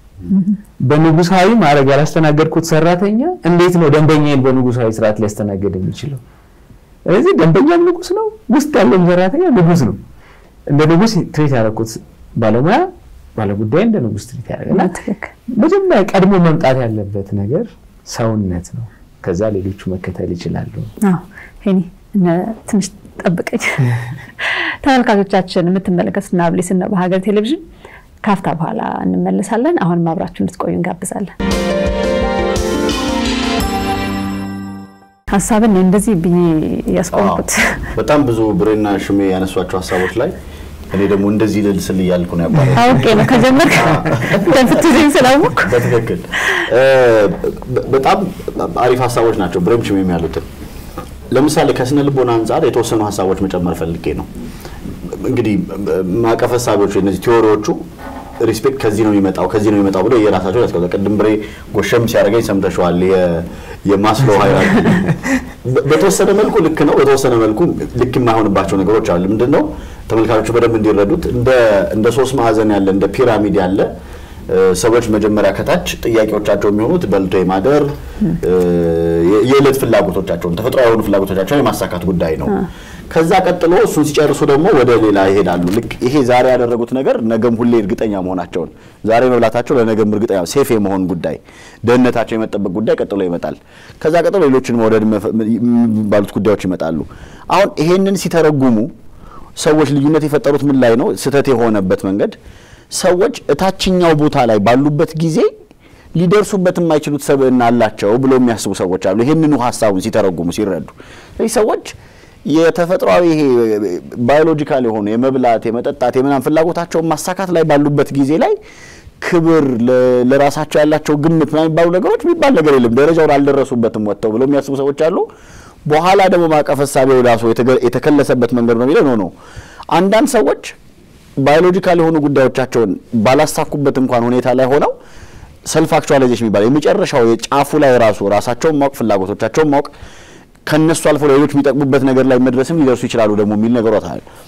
በንጉሳዊ ማድረግ ያላስተናገድኩት ሰራተኛ እንዴት ነው ደንበኛን በንጉሳዊ ስርዓት ሊያስተናገድ የሚችለው? ስለዚህ ደንበኛም ንጉስ ነው፣ ውስጥ ያለውም ሰራተኛ ንጉስ ነው። እንደ ንጉስ ትሬት ያደረኩት ባለሙያ ባለጉዳይ እንደ ንጉስ ትሬት ያደረገና መጀመሪያ ቀድሞ መምጣት ያለበት ነገር ሰውነት ነው። ከዛ ሌሎቹ መከተል ይችላሉ።
ሄኒ ትንሽ ጠብቀኝ። ተመልካቾቻችን የምትመለከቱት ናብሌስ ነው በሀገር ቴሌቪዥን ካፍታ በኋላ እንመለሳለን። አሁንም አብራችሁ እንድትቆዩ እንጋብዛለን። ሀሳብን እንደዚህ ብዬ ያስቆምኩት
በጣም ብዙ ብሬና ሽሜ ያነሷቸው ሀሳቦች ላይ እኔ ደግሞ እንደዚህ ልል ስል እያልኩ ነው ያባለው።
አውቄ ነው ከጀመርክ እንደምትይዘኝ ስላወቅኩ።
በትክክል በጣም አሪፍ ሀሳቦች ናቸው ብሬም ሽሜም ያሉትን። ለምሳሌ ከስነ ልቦና አንጻር የተወሰኑ ሀሳቦች መጨመር ፈልጌ ነው። እንግዲህ ማዕቀፍ ሀሳቦቹ እነዚህ ቲዎሪዎቹ ሪስፔክት ከዚህ ነው የሚመጣው ከዚህ ነው የሚመጣው ብሎ የራሳቸው ያስቀምጣል። ቅድም ብሬ ጎሸም ሲያደርገኝ ሰምተሸዋል። የማስሎ ሀይራርኪ በተወሰነ መልኩ ልክ ነው፣ በተወሰነ መልኩ ልክ የማይሆንባቸው ነገሮች አሉ። ምንድን ነው ተመልካቾቹ በደንብ እንዲረዱት እንደ ሶስት ማዕዘን ያለ እንደ ፒራሚድ ያለ ሰዎች መጀመሪያ ከታች ጥያቄዎቻቸው የሚሆኑት በልቶ የማደር የዕለት ፍላጎቶቻቸውን ተፈጥሯዊ የሆኑ ፍላጎቶቻቸውን የማሳካት ጉዳይ ነው። ከዛ ቀጥሎ እሱን ሲጨርሱ ደግሞ ወደ ሌላ ይሄዳሉ። ልክ ይሄ ዛሬ ያደረጉት ነገር ነገም ሁሌ እርግጠኛ መሆናቸውን ዛሬ መብላታቸው ለነገም እርግጠኛ ሴፍ የመሆን ጉዳይ፣ ደህንነታቸው የመጠበቅ ጉዳይ ቀጥሎ ይመጣል። ከዛ ቀጥሎ ሌሎችን መውደድ የሚባሉት ጉዳዮች ይመጣሉ። አሁን ይሄንን ሲተረጉሙ ሰዎች ልዩነት የፈጠሩት ምን ላይ ነው? ስህተት የሆነበት መንገድ ሰዎች እታችኛው ቦታ ላይ ባሉበት ጊዜ ሊደርሱበት የማይችሉት ሰብዕና አላቸው ብሎ የሚያስቡ ሰዎች አሉ። ይህንኑ ሀሳቡን ሲተረጉሙ ሲረዱ ስለዚህ ሰዎች የተፈጥሯዊ ይሄ ባዮሎጂካል የሆኑ የመብላት የመጠጣት የምናምን ፍላጎታቸውን ማሳካት ላይ ባሉበት ጊዜ ላይ ክብር ለራሳቸው ያላቸው ግምት ምናምን የሚባሉ ነገሮች የሚባል ነገር የለም። ደረጃውን አልደረሱበትም ወጥተው ብለው የሚያስቡ ሰዎች አሉ። በኋላ ደግሞ ማዕቀፍ ሀሳቤው ራሱ የተከለሰበት መንገድ ነው የሚለው ነው ነው አንዳንድ ሰዎች ባዮሎጂካል የሆኑ ጉዳዮቻቸውን ባላሳኩበት እንኳን ሁኔታ ላይ ሆነው ሰልፍ አክቹዋላይዜሽን የሚባለው የመጨረሻው የጫፉ ላይ ራሱ ራሳቸውን ማወቅ ፍላጎቶቻቸውን ማወቅ ከነሱ አልፎ ለሌሎች የሚጠቅሙበት ነገር ላይ መድረስም ሊደርሱ ይችላሉ ደግሞ የሚል ነገሮት አለ።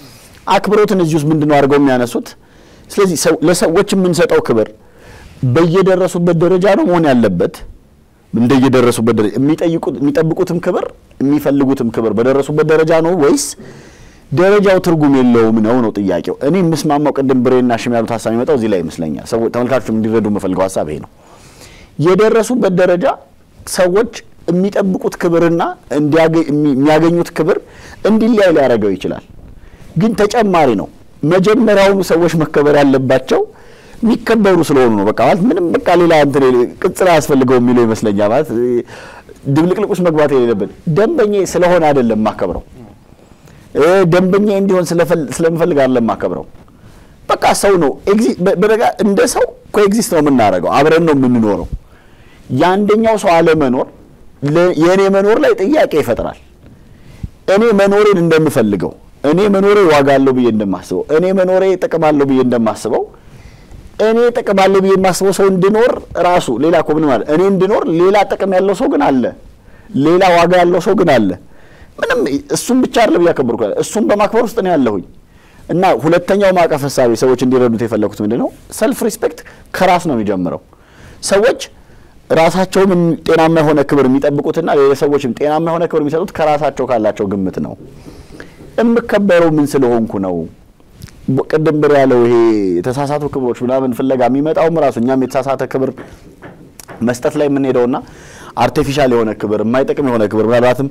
አክብሮትን እዚህ ውስጥ ምንድን ነው አድርገው የሚያነሱት? ስለዚህ ለሰዎች የምንሰጠው ክብር በየደረሱበት ደረጃ ነው መሆን ያለበት። እንደየደረሱበት ደረጃ የሚጠብቁትም ክብር የሚፈልጉትም ክብር በደረሱበት ደረጃ ነው ወይስ ደረጃው ትርጉም የለውም ነው ነው ጥያቄው። እኔ የምስማማው ቅድም ብሬና ሽም ያሉት ሀሳብ የሚመጣው እዚህ ላይ ይመስለኛል። ሰዎች ተመልካቾችም እንዲረዱ የምፈልገው ሀሳብ ይሄ ነው። የደረሱበት ደረጃ ሰዎች የሚጠብቁት ክብርና የሚያገኙት ክብር እንዲለያይ ሊያደርገው ይችላል። ግን ተጨማሪ ነው። መጀመሪያውኑ ሰዎች መከበር ያለባቸው የሚከበሩ ስለሆኑ ነው። በቃ ማለት ምንም በቃ ሌላ እንትን ቅጽል አያስፈልገው የሚለው ይመስለኛል። ማለት ድብልቅልቅ ውስጥ መግባት የሌለብን ደንበኛ ስለሆነ አይደለም ማከብረው ደንበኛ እንዲሆን ስለምፈልግ አይደለም ማከብረው። በቃ ሰው ነው። በደጋ እንደ ሰው ኮኤግዚስት ነው የምናደርገው፣ አብረን ነው የምንኖረው። የአንደኛው ሰው አለመኖር የእኔ መኖር ላይ ጥያቄ ይፈጥራል። እኔ መኖሬን እንደምፈልገው፣ እኔ መኖሬ ዋጋ አለው ብዬ እንደማስበው፣ እኔ መኖሬ ጥቅም አለው ብዬ እንደማስበው፣ እኔ ጥቅም አለው ብዬ የማስበው ሰው እንድኖር ራሱ ሌላ እኮ ምን ማለት እኔ እንድኖር ሌላ ጥቅም ያለው ሰው ግን አለ፣ ሌላ ዋጋ ያለው ሰው ግን አለ። ምንም እሱም ብቻ አይደለም እያከበርኩ ያለ እሱም በማክበር ውስጥ ነው ያለሁኝ። እና ሁለተኛው ማዕቀፍ ሀሳቤ ሰዎች እንዲረዱት የፈለኩት ምንድን ነው፣ ሰልፍ ሪስፔክት ከራስ ነው የሚጀምረው። ሰዎች ራሳቸውም ጤናማ የሆነ ክብር የሚጠብቁትና ለሰዎችም ጤናማ የሆነ ክብር የሚሰጡት ከራሳቸው ካላቸው ግምት ነው። የምከበረው ምን ስለሆንኩ ነው? ቅድም ብር ያለው ይሄ የተሳሳቱ ክብሮች ምናምን ፍለጋ የሚመጣውም ራሱ እኛም የተሳሳተ ክብር መስጠት ላይ የምንሄደውና አርቲፊሻል የሆነ ክብር የማይጠቅም የሆነ ክብር ምናልባትም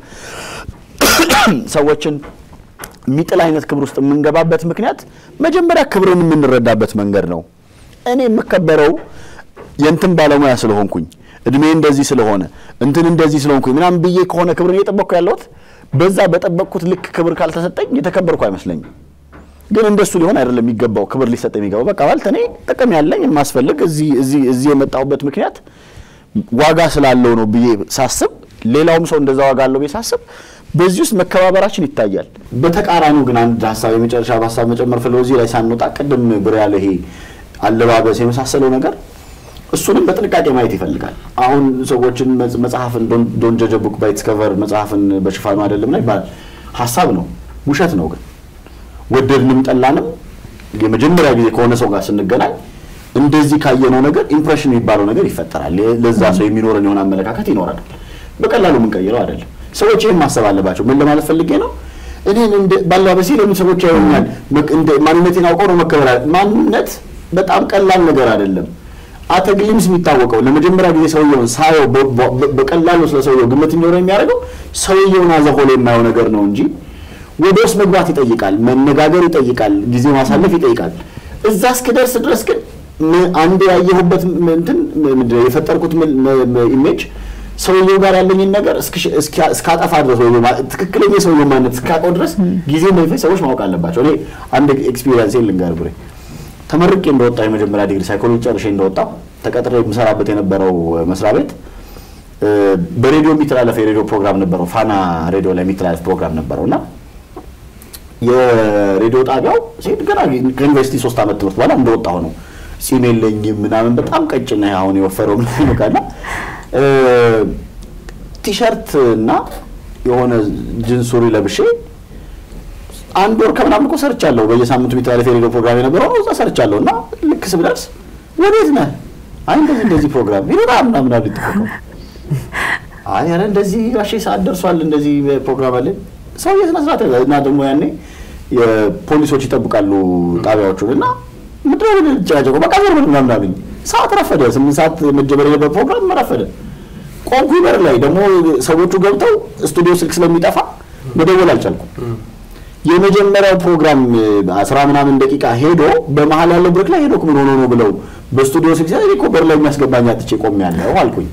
ሰዎችን የሚጥል አይነት ክብር ውስጥ የምንገባበት ምክንያት መጀመሪያ ክብርን የምንረዳበት መንገድ ነው። እኔ የምከበረው የእንትን ባለሙያ ስለሆንኩኝ እድሜ እንደዚህ ስለሆነ እንትን እንደዚህ ስለሆንኩኝ ምናምን ብዬ ከሆነ ክብርን እየጠበቅኩ ያለሁት በዛ በጠበቅኩት ልክ ክብር ካልተሰጠኝ የተከበርኩ አይመስለኝም። ግን እንደሱ ሊሆን አይደለም የሚገባው ክብር ሊሰጥ የሚገባው በቃ ማለት እኔ ጥቅም ያለኝ የማስፈልግ እዚህ እዚህ እዚህ የመጣሁበት ምክንያት ዋጋ ስላለው ነው ብዬ ሳስብ ሌላውም ሰው እንደዛ ዋጋ አለው ብዬ ሳስብ በዚህ ውስጥ መከባበራችን ይታያል። በተቃራኒው ግን አንድ ሀሳብ የመጨረሻ ሀሳብ መጨመር ፍለው እዚህ ላይ ሳንወጣ ቅድም ብር ያለ ይሄ አለባበስ የመሳሰለው ነገር እሱንም በጥንቃቄ ማየት ይፈልጋል። አሁን ሰዎችን መጽሐፍን ዶንት ጀጅ ቡክ ባይ ኢትስ ከቨር መጽሐፍን በሽፋኑ አይደለም ነው ይባላል። ሀሳብ ነው፣ ውሸት ነው። ግን ወደድንም ጠላንም የመጀመሪያ ጊዜ ከሆነ ሰው ጋር ስንገናኝ እንደዚህ ካየነው ነገር ኢምፕሬሽን የሚባለው ነገር ይፈጠራል። ለዛ ሰው የሚኖረን የሆነ አመለካከት ይኖራል። በቀላሉ የምንቀይረው አይደለም። ሰዎች ይህን ማሰብ አለባቸው። ምን ለማለት ፈልጌ ነው? እኔን ባለባበሴ ለምን ሰዎች ያዩኛል? ማንነቴን አውቀው ነው መከበር። ማንነት በጣም ቀላል ነገር አይደለም። አተግሊምስ የሚታወቀው ለመጀመሪያ ጊዜ ሰውየውን ሳየው በቀላሉ ስለ ሰውየው ግምት እንዲኖረው የሚያደርገው ሰውየውን አዘሆሎ የማየው ነገር ነው እንጂ ወደ ውስጥ መግባት ይጠይቃል፣ መነጋገር ይጠይቃል፣ ጊዜ ማሳለፍ ይጠይቃል። እዛ እስክደርስ ድረስ ግን አንድ ያየሁበት እንትን የፈጠርኩት ኢሜጅ ሰውየው ጋር ያለኝን ነገር እስካጠፋ ድረስ ወይ ትክክለኛ የሰውየው ማንነት እስካውቀው ድረስ ጊዜ እንደሚፈጅ ሰዎች ማወቅ አለባቸው። እኔ አንድ ኤክስፒሪየንስ ልንገር ብሬ ተመርቄ እንደወጣ የመጀመሪያ ዲግሪ ሳይኮሎጂ ጨርሼ እንደወጣው ተቀጥሬ የምሰራበት የነበረው መስሪያ ቤት በሬዲዮ የሚተላለፍ የሬዲዮ ፕሮግራም ነበረው። ፋና ሬዲዮ ላይ የሚተላለፍ ፕሮግራም ነበረው እና የሬዲዮ ጣቢያው ሴት ገና ከዩኒቨርሲቲ ሶስት ዓመት ትምህርት በኋላ እንደወጣሁ ነው። ጺም የለኝም ምናምን በጣም ቀጭን አሁን የወፈረው ምናምን በቃና ቲሸርት እና የሆነ ጅንስ ሱሪ ለብሼ አንድ ወር ከምናምን እኮ ሰርቻለሁ። በየሳምንቱ የሚተላለፍ የሬዲዮ ፕሮግራም የነበረው ነው። እዛ ሰርቻለሁ እና ልክ ስብደርስ ወዴት ነህ? አይ እንደዚህ እንደዚህ ፕሮግራም ይሉና ምናምን አሉ ይጠቀሙ አይ ኧረ እንደዚህ ጋሼ ሰዓት ደርሷል፣ እንደዚህ ፕሮግራም አለን ሰው የስነ ስርዓት እና ደግሞ ያኔ የፖሊሶች ይጠብቃሉ ጣቢያዎቹን እና ምድረ ጨቃጨቆ በቃ ዞር ብል ምናምን አሉኝ። ሰዓት ረፈደ። ስምንት ሰዓት መጀመር የነበር ፕሮግራም ረፈደ። ቆንኩ በር ላይ ደግሞ ሰዎቹ ገብተው ስቱዲዮ ስልክ ስለሚጠፋ መደወል አልቻልኩም። የመጀመሪያው ፕሮግራም አስራ ምናምን ደቂቃ ሄዶ በመሀል ያለው ብሬክ ላይ ሄዶ ምን ሆኖ ነው ብለው በስቱዲዮ ስልክ ሲያ እኮ በር ላይ የሚያስገባኝ አጥቼ ቆሜያለሁ አልኩኝ።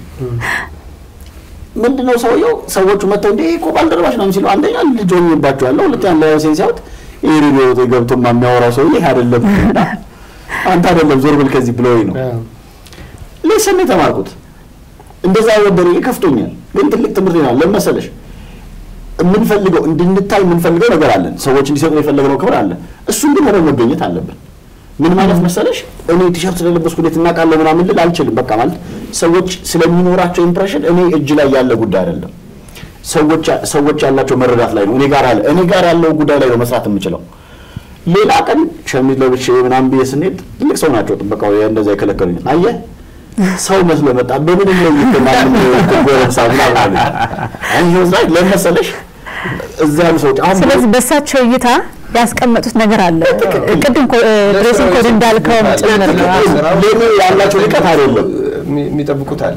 ምንድነው ሰውየው ሰዎቹ መጥተው እንደ እኮ ባልደረባሽ ነው ሲሉ አንደኛ ልጅ ሆኜባቸዋለሁ፣ ሁለተኛ ለሴን ሲያዩት ይሄ ሬዲዮ ገብቶ የሚያወራው ሰውዬ ይሄ አይደለም አንተ አይደለም ዞር ብል ከዚህ ብለውኝ ነው ሌሰን የተማርኩት። እንደዛ ወደረ ከፍቶኛል፣ ግን ትልቅ ትምህርት ይሆናል። ለምን መሰለሽ የምንፈልገው እንድንታይ የምንፈልገው ነገር አለን። ሰዎች እንዲሰጡ የፈለግነው ክብር አለ። እሱን ግን ሆነው መገኘት አለብን። ምን ማለት መሰለሽ እኔ ቲሸርት ስለለበስኩ እንዴት እናውቃለሁ ምናምን ልል አልችልም። በቃ ማለት ሰዎች ስለሚኖራቸው ኢምፕሬሽን እኔ እጅ ላይ ያለ ጉዳይ አይደለም። ሰዎች ሰዎች ያላቸው መረዳት ላይ ነው። እኔ ጋር ያለ እኔ ጋር ያለው ጉዳይ ላይ ነው መስራት የምችለው። ሌላ ቀን ሸሚዝ ለብሼ ምናምን ብዬ ስንሄድ ትልቅ ሰው ናቸው ጥበቃው እንደዛ የከለከሉኝ። አየህ ሰው መስሎ መጣ። በምንም ነው የሚተማመን ጎረምሳ ምናምን አለ። አይ ላይ ለመሰለሽ እዛ ያሉ ሰዎች አሁን
ስለዚህ በእሳቸው እይታ ያስቀመጡት ነገር አለ። ቅድም ድሬሲንግ ኮድ እንዳልከውም ጭምር ነው።
ለኔ ያላቸው ልቀት አይደለም
የሚጠብቁት አለ።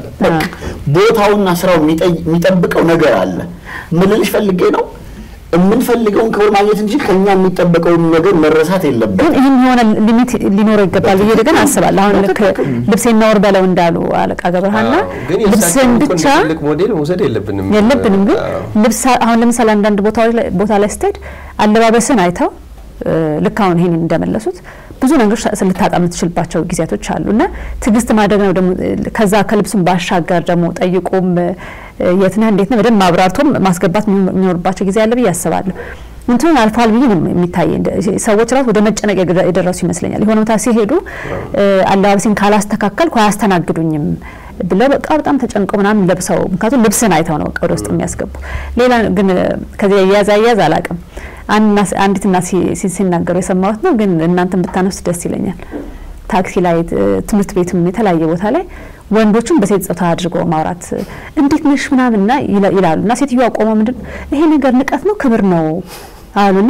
ቦታውና ስራው የሚጠብቀው ነገር አለ። ምን ልልሽ ፈልጌ ነው የምንፈልገውን ክብር ማግኘት እንጂ ከኛ የሚጠበቀውን ነገር መረሳት የለበትም።
ግን ይህም የሆነ ሊሚት ሊኖረው ይገባል ብዬ ግን አስባለሁ። አሁን ልክ ልብሴን ነውር በለው እንዳሉ አለቃ ገብረሃና
ግን
ልብስን ብቻ
ትልቅ ሞዴል መውሰድ የለብንም
የለብንም። ግን ልብስ አሁን ለምሳሌ አንዳንድ ቦታዎች ላይ ቦታ ላይ ስትሄድ አለባበስን አይተው ልክ አሁን ይሄን እንደመለሱት ብዙ ነገሮች ልታጣ የምትችልባቸው ጊዜያቶች አሉ እና ትዕግስት ማድረግ ነው ደግሞ ከዛ ከልብሱም ባሻገር ደግሞ ጠይቆም የት ነህ እንዴት ነህ በደንብ ማብራርቶም ማስገባት የሚኖርባቸው ጊዜ አለ ብዬ አስባለሁ። እንትኑን አልፏል ብዬ ነው የሚታየኝ። ሰዎች ራሱ ወደ መጨነቅ የደረሱ ይመስለኛል። የሆነ ቦታ ሲሄዱ አለባበሴን ካላስተካከልኩ አያስተናግዱኝም ብለው በቃ በጣም ተጨንቀው ምናምን ለብሰው ምክንያቱም ልብስን አይተው ነው ወደ ውስጥ የሚያስገቡ። ሌላ ግን ከዚህ አያያዝ አያያዝ አላውቅም። አንዲት እናት ሲናገሩ የሰማሁት ነው፣ ግን እናንተን ብታነሱት ደስ ይለኛል። ታክሲ ላይ፣ ትምህርት ቤትም የተለያየ ቦታ ላይ ወንዶቹን በሴት ጾታ አድርጎ ማውራት እንዴት ነሽ ምናምንና ይላሉ እና ሴትዮዋ ቆመው ምንድን ይሄ ነገር ንቀት ነው ክብር ነው አሉና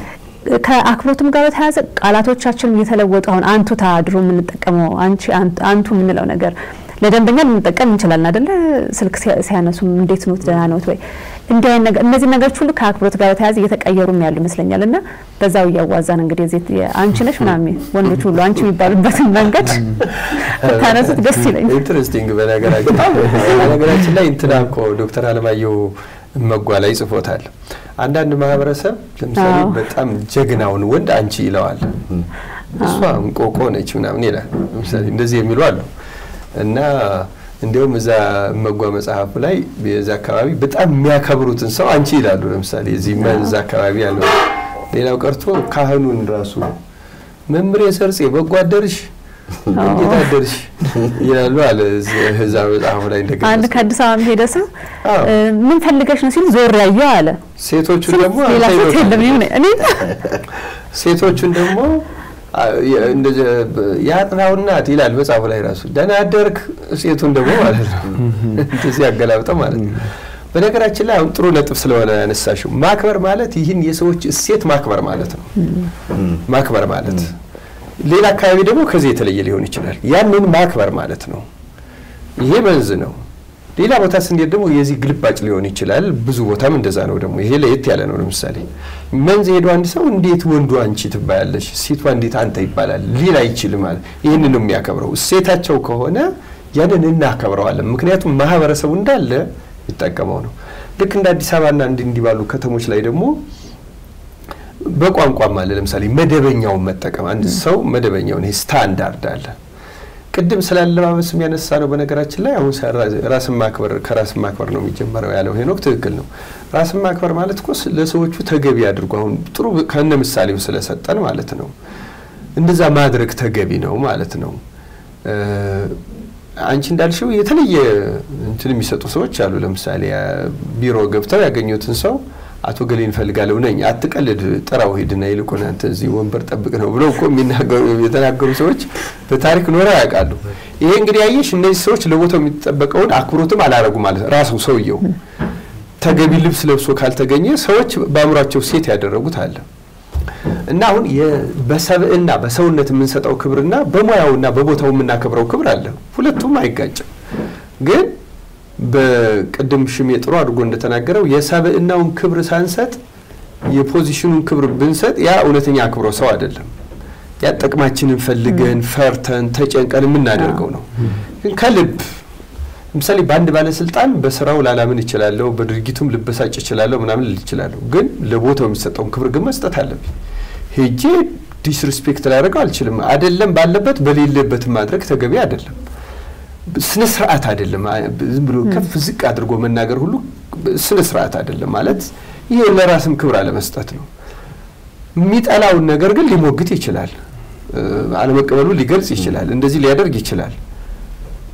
ከአክብሮትም ጋር በተያያዘ ቃላቶቻችን እየተለወጡ አሁን አንቱታ ድሮ የምንጠቀመው አንቺ አንቱ የምንለው ነገር ለደንበኛ ልንጠቀም እንችላለን አይደለ? ስልክ ሲያነሱም እንዴት ኖት ደህና ኖት ወይ እንዲህ አይነት ነገር እነዚህ ነገሮች ሁሉ ከአክብሮት ጋር በተያያዘ እየተቀየሩም ያሉ ይመስለኛል። እና በዛው እያዋዛን እንግዲህ እዚህ አንቺ ነሽ ምናምን ወንዶች ሁሉ አንቺ የሚባሉበትን መንገድ ታነሱት ደስ ይለኛል።
ኢንትረስቲንግ። በነገራችን በነገራችን ላይ እንትና እኮ ዶክተር አለማየሁ እመጓ ላይ ጽፎታል። አንዳንድ ማህበረሰብ ለምሳሌ በጣም ጀግናውን ወንድ አንቺ ይለዋል፣ እሷ እንቆቆ ነች ምናምን ይላል። ለምሳሌ እንደዚህ የሚሉ አሉ እና እንዲሁም እዛ እመጓ መጽሐፉ ላይ የዛ አካባቢ በጣም የሚያከብሩትን ሰው አንቺ ይላሉ። ለምሳሌ እዚህ መንዝ አካባቢ ያለው ሌላው ቀርቶ ካህኑን ራሱ መምሬ ሰርጼ በጎ አደርሽ እንዴት አደርሽ ይላሉ አለ እዛ መጽሐፉ ላይ እንደገና
አንድ ከአዲስ አበባ ሄደ ሰው ምን ፈልገሽ ነው ሲል ዞር ያየው አለ።
ሴቶቹን ደግሞ
ሌላ ሴት የለም ይሁን እኔ
ሴቶቹን ደግሞ የአጥናው እናት ይላል መጽሐፉ ላይ ራሱ ደህና አደርክ ሴቱን ደግሞ ማለት ነው እንደዚህ ያገላብጠው ማለት ነው። በነገራችን ላይ አሁን ጥሩ ነጥብ ስለሆነ ያነሳሽው ማክበር ማለት ይህን የሰዎች እሴት ማክበር ማለት ነው። ማክበር ማለት ሌላ አካባቢ ደግሞ ከዚህ የተለየ ሊሆን ይችላል። ያንን ማክበር ማለት ነው። ይሄ መንዝ ነው። ሌላ ቦታ ስንሄድ ደግሞ የዚህ ግልባጭ ሊሆን ይችላል። ብዙ ቦታም እንደዛ ነው። ደግሞ ይሄ ለየት ያለ ነው። ለምሳሌ መንዝ ሄዶ አንድ ሰው እንዴት ወንዱ አንቺ ትባያለሽ፣ ሴቷ እንዴት አንተ ይባላል ሊል አይችልም። ማለት ይህንን ነው የሚያከብረው። እሴታቸው ከሆነ ያንን እናከብረዋለን። ምክንያቱም ማህበረሰቡ እንዳለ ይጠቀመው ነው። ልክ እንደ አዲስ አበባና እንዲህ ባሉ ከተሞች ላይ ደግሞ በቋንቋም አለ። ለምሳሌ መደበኛውን መጠቀም አንድ ሰው መደበኛውን ይሄ ስታንዳርድ አለ። ቅድም ስለ አለባበስ የሚያነሳ ነው። በነገራችን ላይ አሁን ራስን ማክበር ከራስን ማክበር ነው የሚጀመረው ያለው ሄኖክ ትክክል ነው። ራስን ማክበር ማለት እኮ ለሰዎቹ ተገቢ አድርጎ አሁን ጥሩ ከነ ምሳሌው ስለሰጠን ማለት ነው። እንደዛ ማድረግ ተገቢ ነው ማለት ነው። አንቺ እንዳልሽው የተለየ እንትን የሚሰጡ ሰዎች አሉ። ለምሳሌ ቢሮ ገብተው ያገኙትን ሰው አቶ ገሌ እንፈልጋለሁ ነኝ፣ አትቀልድ፣ ጥራው ሂድና ይልቁን አንተ እዚህ ወንበር ጠብቅ ነው ብለው እኮ የተናገሩ ሰዎች በታሪክ ኖረው ያውቃሉ። ይሄ እንግዲህ ያየሽ እነዚህ ሰዎች ለቦታው የሚጠበቀውን አክብሮትም አላረጉ ማለት ነው። ራሱ ሰውየው ተገቢ ልብስ ለብሶ ካልተገኘ ሰዎች በአእምሯቸው ሴት ያደረጉት አለ እና አሁን በሰብዕና በሰውነት የምንሰጠው ክብርና በሙያውና በቦታው የምናከብረው ክብር አለ። ሁለቱም አይጋጭም ግን በቅድም ሽሜ ጥሩ አድርጎ እንደተናገረው የሰብዕናውን ክብር ሳንሰጥ የፖዚሽኑን ክብር ብንሰጥ ያ እውነተኛ አክብሮ ሰው አይደለም። ያ ጥቅማችንን ፈልገን ፈርተን ተጨንቀን የምናደርገው ነው። ግን ከልብ ለምሳሌ በአንድ ባለስልጣን በስራው ላላምን እችላለሁ፣ በድርጊቱም ልበሳጭ እችላለሁ፣ ምናምን ልል እችላለሁ። ግን ለቦታው የሚሰጠውን ክብር ግን መስጠት አለብኝ። ሄጄ ዲስሪስፔክት ላደርገው አልችልም። አይደለም ባለበት በሌለበትም ማድረግ ተገቢ አይደለም። ስነ ስርዓት አይደለም። ዝም ብሎ ከፍ ዝቅ አድርጎ መናገር ሁሉ ስነ ስርዓት አይደለም። ማለት ይሄ ለራስም ክብር አለመስጠት ነው። የሚጠላውን ነገር ግን ሊሞግት ይችላል። አለመቀበሉ ሊገልጽ ይችላል። እንደዚህ ሊያደርግ ይችላል።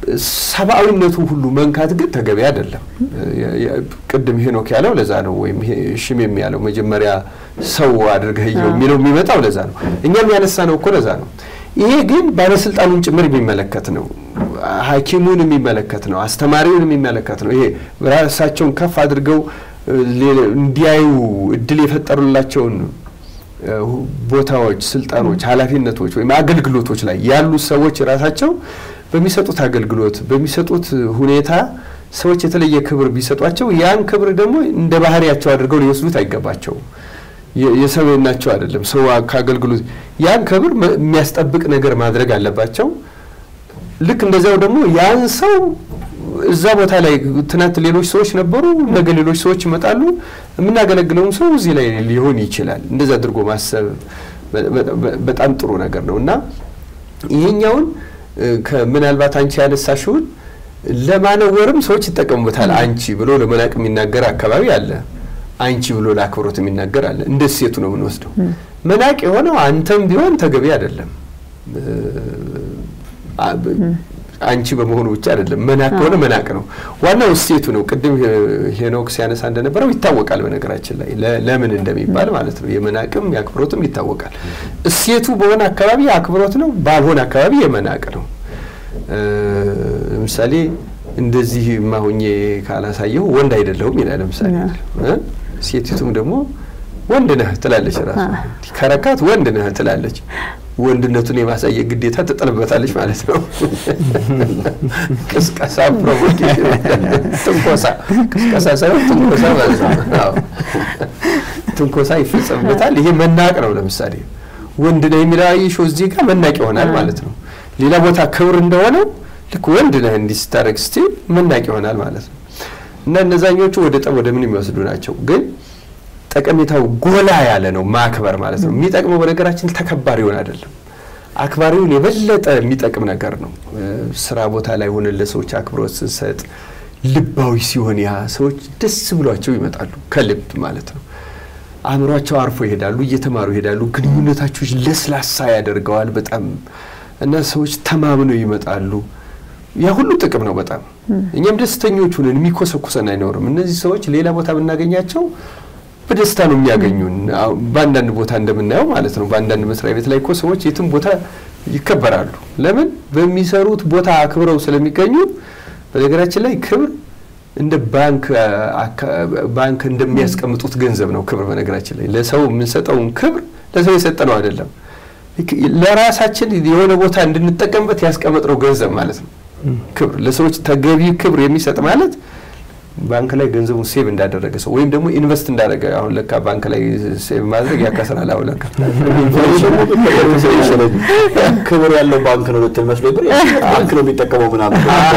ሰብአዊነቱ ሁሉ መንካት ግን ተገቢ አይደለም። ቅድም ሄኖክ ያለው ለዛ ነው፣ ወይም ሽሜም ያለው መጀመሪያ ሰው አድርገህ እየው የሚለው የሚመጣው ለዛ ነው። እኛም ያነሳ ነው እኮ ለዛ ነው። ይሄ ግን ባለስልጣኑን ጭምር የሚመለከት ነው። ሐኪሙን የሚመለከት ነው። አስተማሪውን የሚመለከት ነው። ይሄ ራሳቸውን ከፍ አድርገው እንዲያዩ እድል የፈጠሩላቸውን ቦታዎች፣ ስልጣኖች፣ ኃላፊነቶች ወይም አገልግሎቶች ላይ ያሉ ሰዎች ራሳቸው በሚሰጡት አገልግሎት በሚሰጡት ሁኔታ ሰዎች የተለየ ክብር ቢሰጧቸው ያን ክብር ደግሞ እንደ ባህሪያቸው አድርገው ሊወስዱት አይገባቸውም። የሰብዕናቸው አይደለም። ሰው ከአገልግሎት ያን ክብር የሚያስጠብቅ ነገር ማድረግ አለባቸው። ልክ እንደዚያው ደግሞ ያን ሰው እዛ ቦታ ላይ ትናንት ሌሎች ሰዎች ነበሩ፣ ነገ ሌሎች ሰዎች ይመጣሉ። የምናገለግለውም ሰው እዚህ ላይ ሊሆን ይችላል። እንደዛ አድርጎ ማሰብ በጣም ጥሩ ነገር ነው እና ይሄኛውን ምናልባት አንቺ ያነሳሽውን ለማነወርም ሰዎች ይጠቀሙበታል። አንቺ ብሎ ለመናቅ የሚናገር አካባቢ አለ። አንቺ ብሎ ለአክብሮት የሚናገር አለ። እንደ ሴቱ ነው የምንወስደው። መናቅ የሆነው አንተም ቢሆን ተገቢ አይደለም። አንቺ በመሆኑ ብቻ አይደለም። መናቅ ከሆነ መናቅ ነው። ዋናው እሴቱ ነው። ቅድም ሄኖክ ሲያነሳ እንደነበረው ይታወቃል። በነገራችን ላይ ለምን እንደሚባል ማለት ነው። የመናቅም የአክብሮትም ይታወቃል። እሴቱ በሆነ አካባቢ አክብሮት ነው፣ ባልሆነ አካባቢ የመናቅ ነው። ለምሳሌ እንደዚህ ማሆኜ ካላሳየሁ ወንድ አይደለሁም ይላል። ለምሳሌ ሴቲቱም ደግሞ ወንድ ነህ ትላለች። ራሱ ከረካት ወንድ ነህ ትላለች። ወንድነቱን የማሳየት ግዴታ ትጥልበታለች ማለት ነው። ቅስቀሳ፣ ፕሮቮኬሽን፣ ትንኮሳ፣ ቅስቀሳ ሳይሆን ትንኮሳ ማለት ነው። ትንኮሳ ይፈጸምበታል። ይሄ መናቅ ነው። ለምሳሌ ወንድ ነው የሚለው አየሽው፣ እዚህ ጋር መናቅ ይሆናል ማለት ነው። ሌላ ቦታ ክብር እንደሆነው ልክ ወንድ ነህ እንዲህ ስታደርግ ስትል መናቅ ይሆናል ማለት ነው። እና እነዛኞቹ ወደ ጠብ ወደ ምን የሚወስዱ ናቸው ግን ጠቀሜታው ጎላ ያለ ነው። ማክበር ማለት ነው። የሚጠቅመው በነገራችን ተከባሪውን አይደለም፣ አክባሪውን የበለጠ የሚጠቅም ነገር ነው። ስራ ቦታ ላይ ሆነን ለሰዎች አክብሮት ስንሰጥ ልባዊ ሲሆን ያ ሰዎች ደስ ብሏቸው ይመጣሉ፣ ከልብ ማለት ነው። አእምሯቸው አርፎ ይሄዳሉ፣ እየተማሩ ይሄዳሉ። ግንኙነታቸው ለስላሳ ያደርገዋል በጣም እና ሰዎች ተማምነው ይመጣሉ። ያ ሁሉ ጥቅም ነው በጣም እኛም ደስተኞች ሁነን የሚኮሰኩሰን አይኖርም። እነዚህ ሰዎች ሌላ ቦታ ብናገኛቸው በደስታ ነው የሚያገኙን። በአንዳንድ ቦታ እንደምናየው ማለት ነው። በአንዳንድ መስሪያ ቤት ላይ እኮ ሰዎች የትም ቦታ ይከበራሉ። ለምን? በሚሰሩት ቦታ አክብረው ስለሚገኙ። በነገራችን ላይ ክብር እንደ ባንክ ባንክ እንደሚያስቀምጡት ገንዘብ ነው ክብር። በነገራችን ላይ ለሰው የምንሰጠውን ክብር ለሰው የሰጠነው አይደለም፣ ለራሳችን የሆነ ቦታ እንድንጠቀምበት ያስቀመጥነው ገንዘብ ማለት ነው። ክብር ለሰዎች ተገቢ ክብር የሚሰጥ ማለት ባንክ ላይ ገንዘቡን ሴቭ እንዳደረገ ሰው ወይም ደግሞ ኢንቨስት እንዳደረገ። አሁን ለካ ባንክ ላይ ሴቭ ማድረግ ያከስራል። አሁን ለካ
ክብር ያለው ባንክ ነው ልትል መስሎ ብር ባንክ ነው የሚጠቀመው ምናምን።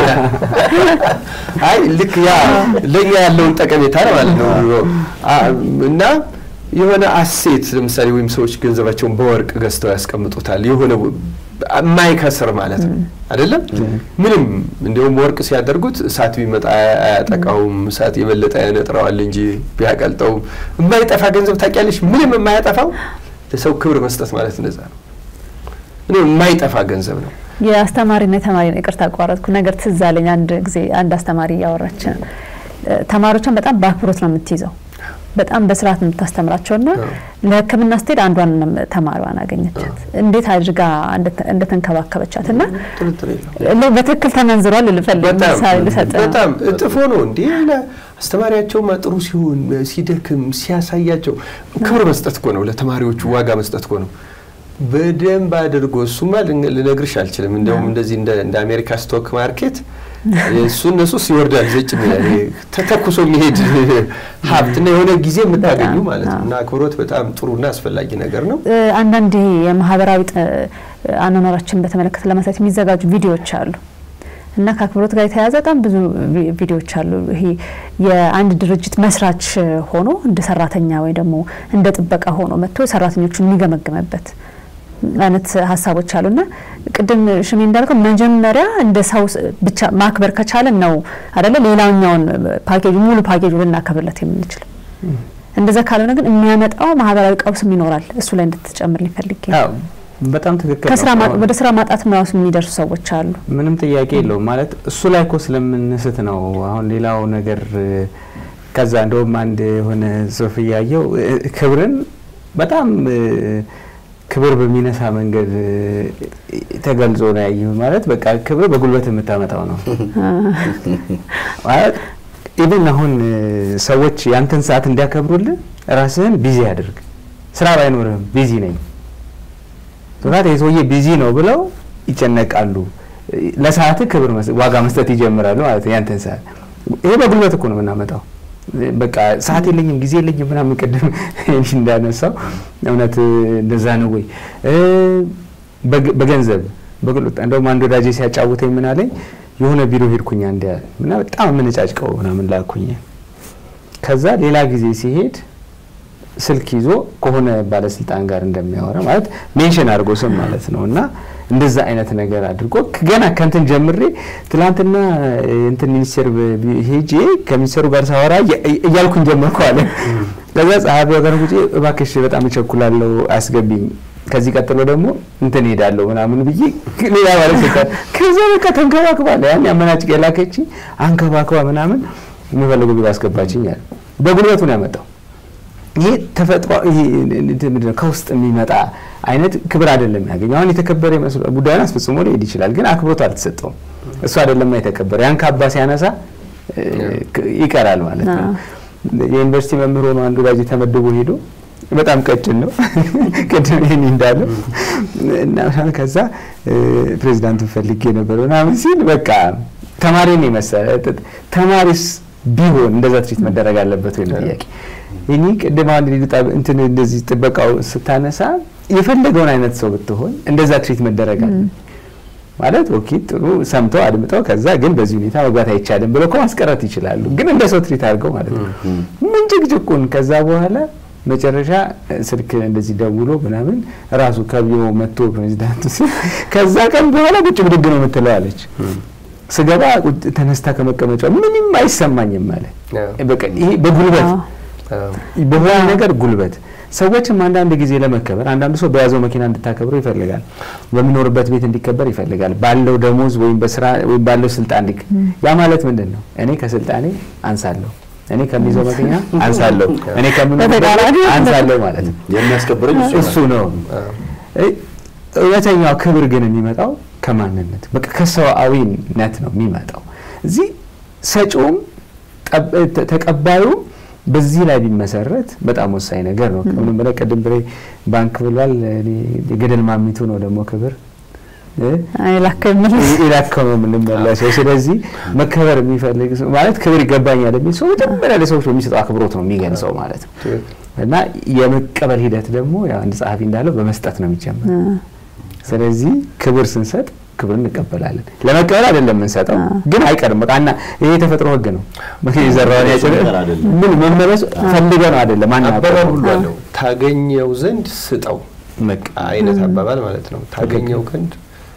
አይ ልክ ያ ለእኛ ያለውን ጠቀሜታ ማለት ነው እና የሆነ አሴት ለምሳሌ ወይም ሰዎች ገንዘባቸውን በወርቅ ገዝተው ያስቀምጡታል። የሆነ የማይከስር ማለት ነው አይደለም። ምንም እንዲሁም ወርቅ ሲያደርጉት እሳት ቢመጣ አያጠቃውም። እሳት የበለጠ ያነጥረዋል እንጂ ቢያቀልጠውም የማይጠፋ ገንዘብ ታውቂያለሽ። ምንም የማያጠፋው ለሰው ክብር መስጠት ማለት እንደዛ ነው። ምንም የማይጠፋ ገንዘብ ነው።
የአስተማሪና የተማሪ ይቅርታ አቋረጥኩ ነገር ትዝ አለኝ። አንድ ጊዜ አንድ አስተማሪ እያወራች ተማሪዎቿን በጣም በአክብሮት ነው የምትይዘው በጣም በስርዓት ነው የምታስተምራቸው ና ለሕክምና ስትሄድ አንዷን ተማሪዋን አገኘቻት እንዴት አድርጋ እንደተንከባከበቻት እና በትክክል ተመንዝሯል ልፈልግ ምሳሌ ልሰጥ
በጣም እጥፎ ነው እንዴ አስተማሪያቸውማ ጥሩ ሲሆን ሲደክም ሲያሳያቸው ክብር መስጠት እኮ ነው ለተማሪዎቹ ዋጋ መስጠት እኮ ነው በደንብ አድርጎ እሱማ ልነግርሽ አልችልም እንደውም እንደዚህ እንደ አሜሪካ ስቶክ ማርኬት እሱ እነሱ ሲወርዳል ዘጭ የሚላል ተተኩሶ የሚሄድ ሀብት እና የሆነ ጊዜ የምታገኙ ማለት ነው። እና አክብሮት በጣም ጥሩና አስፈላጊ ነገር ነው።
አንዳንድ የማህበራዊ አኗኗራችን በተመለከተ ለማሳየት የሚዘጋጁ ቪዲዮዎች አሉ እና ከአክብሮት ጋር የተያያዘ በጣም ብዙ ቪዲዮዎች አሉ። ይሄ የአንድ ድርጅት መስራች ሆኖ እንደ ሰራተኛ ወይ ደግሞ እንደ ጥበቃ ሆኖ መጥቶ ሰራተኞቹን የሚገመግምበት አይነት ሀሳቦች አሉና ቅድም ሽሜ እንዳልከው መጀመሪያ እንደ ሰው ብቻ ማክበር ከቻለን ነው አደለ ሌላኛውን ፓኬጅ ሙሉ ፓኬጁ ልናከብርለት የምንችለው። እንደዛ ካልሆነ ግን የሚያመጣው ማህበራዊ ቀውስም ይኖራል። እሱ ላይ እንድትጨምር ሊፈልግ
በጣም ትክክል
ከስራ
ነው።
ማ- ወደ ስራ ማጣትም ራሱ የሚደርሱ ሰዎች አሉ።
ምንም ጥያቄ የለውም። ማለት እሱ ላይ እኮ ስለምንስት ነው። አሁን ሌላው ነገር እ፣ ከዛ እንደውም አንድ የሆነ ጽሑፍ እያየው እ፣ ክብርን በጣም እ፣ ክብር በሚነሳ መንገድ እ፣ ተገልጾ ነው ያየሁ። ማለት በቃ ክብር በጉልበት የምታመጣው ነው ማለት ኢቭን አሁን እ፣ ሰዎች ያንተን ሰዓት እንዲያከብሩልን ራስህን ቢዚ አድርግ። ስራ ባይኖርህም ቢዚ ነኝ ሶታት የሰውዬ ቢዚ ነው ብለው ይጨነቃሉ። ለሰዓት ክብር መስ- ዋጋ መስጠት ይጀምራሉ ማለት ነው። ያንተን ሰዓት ይሄ በጉልበት እኮ ነው የምናመጣው። በቃ ሰዓት የለኝም ጊዜ የለኝም ምናምን ቅድም እንዳነሳው እውነት እንደዛ ነው ወይ እ፣ በግ- በገንዘብ በጉልበት እንደውም አንድ ወዳጄ ሲያጫውተኝ ምን አለኝ የሆነ ቢሮ ሄድኩኝ አንድ እና በጣም የምንጫጭቀው ምናምን ላኩኝ ከዛ ሌላ ጊዜ ሲሄድ ስልክ ይዞ ከሆነ ባለስልጣን ጋር እንደሚያወራ ማለት ሜንሽን አድርጎ ስም ማለት ነው እና እንደዛ አይነት ነገር አድርጎ ገና ከንትን ጀምሬ ትላንትና እንትን ሚኒስቴር ብ- ብ- ሄጄ ከሚኒስቴሩ ጋር ሳወራ እያ- እያልኩኝ ጀመርኩ አለ። ከዛ ጸሐፊዋ ጋር ቁጭ እባክሽ በጣም እቸኩላለሁ አስገቢኝ፣ ከዚህ ቀጥሎ ደግሞ እንትን ሄዳለሁ ምናምን ብዬ ሌላ ባለስልጣን ከዛ በቃ ተንከባክባለ ያን ያመናጭቅ የላከች አንከባክባ ምናምን የሚፈልገው ቢሮ አስገባችኝ አለ። በጉልበቱ ነው ያመጣው። ይሄ ተፈጥሮ ይሄ እንትን ምንድን ነው ከውስጥ የሚመጣ አይነት ክብር አይደለም ያገኘው። አሁን የተከበረ ይመስሉ ጉዳዩን አስፈጽሞ ሊሄድ ይችላል፣ ግን አክብሮት አልተሰጠውም። እሱ አይደለም የተከበረ ያን ካባ ሲያነሳ እ፣ ክ- ይቀራል ማለት ነው። የዩኒቨርሲቲ መምህር ሆኖ አንዱ ላይ ተመድቦ ሄዶ በጣም ቀጭን ነው ቅድም ይህን እንዳለው እና ከዛ እ፣ ፕሬዚዳንቱን ፈልጌ ነበር ምናምን ሲል በቃ ተማሪን የመሰለ ጥ- ተማሪስ ቢሆን እንደዛ ትሪት መደረግ አለበት ወይ ነው ጥያቄ። ይህ ቅድም አንድ ልጅ ጣ- እንትን እንደዚህ ጥበቃው ስታነሳ የፈለገውን አይነት ሰው ብትሆን እንደዛ ትሪት መደረግ አለ ማለት ኦኬ ጥሩ ሰምተው አድምጠው ከዛ ግን በዚህ ሁኔታ መግባት አይቻልም ብለው እኮ ማስቀረት ይችላሉ። ግን እንደ ሰው ትሪት አድርገው ማለት ነው ምን ጭቅጭቁን ከዛ በኋላ መጨረሻ እ፣ ስልክ እንደዚህ ደውሎ ምናምን ራሱ ከቢሮ መጥቶ ፕሬዚዳንቱ ሲል ከዛ ቀን በኋላ ቁጭ ብድግ ነው የምትለው አለች። ስገባ ቁጭ ተነስታ ከመቀመጫ ምንም አይሰማኝም አለ። በቃ ይሄ በጉልበት
አዎ።
በሆነ ነገር ጉልበት ሰዎችም አንዳንድ ጊዜ ለመከበር አንዳንዱ ሰው በያዘው መኪና እንድታከብረው ይፈልጋል። በሚኖርበት ቤት እንዲከበር ይፈልጋል። ባለው ደሞዝ ወይም በስራ ወይም ባለው ስልጣን ልክ ያ ማለት ምንድን ነው? እኔ ከስልጣኔ አንሳለሁ፣ እኔ ከሚይዘው መኪና አንሳለሁ፣ እኔ ከምኖርበት
በተቃራኒ
ቤት አንሳለሁ ማለት ነው።
የሚያስከብረኝ እሱ
እሱ ነው። እ- እውነተኛው ክብር ግን የሚመጣው ከማንነት በቃ ከሰብአዊነት ነው የሚመጣው። እዚህ ሰጪውም ጠብ- ተ- ተቀባዩም በዚህ ላይ ቢመሰረት በጣም ወሳኝ ነገር ነው። ከምንም በላይ ቅድም ብሬ ባንክ ብሏል። እኔ የገደል ማሚቱ ነው ደግሞ ክብር እ?
አይላከው የሚል
ኢላካው ነው የምንመለሰው። ስለዚህ መከበር የሚፈልግ ሰው ማለት ክብር ይገባኛል የሚል ሰው መጀመሪያ ለሰዎች በሚሰጠው አክብሮት ነው የሚገልጸው ማለት ነው። እና የመቀበል ሂደት ደግሞ ያው አንድ ጸሐፊ እንዳለው በመስጠት ነው የሚጀምር። ስለዚህ ክብር ስንሰጥ ክብር እንቀበላለን። ለመቀበል አይደለም የምንሰጠው፣ ግን አይቀርም። በቃ እና ይሄ የተፈጥሮ ሕግ ነው። የዘራውን ያጭድ
ነገር አይደለም።
ምን መመለሱ ፈልገ ነው አይደለም። ማን
አባባል ሁሉ አለው ታገኘው ዘንድ ስጠው
በቃ
አይነት አባባል ማለት ነው። ታገኘው ዘንድ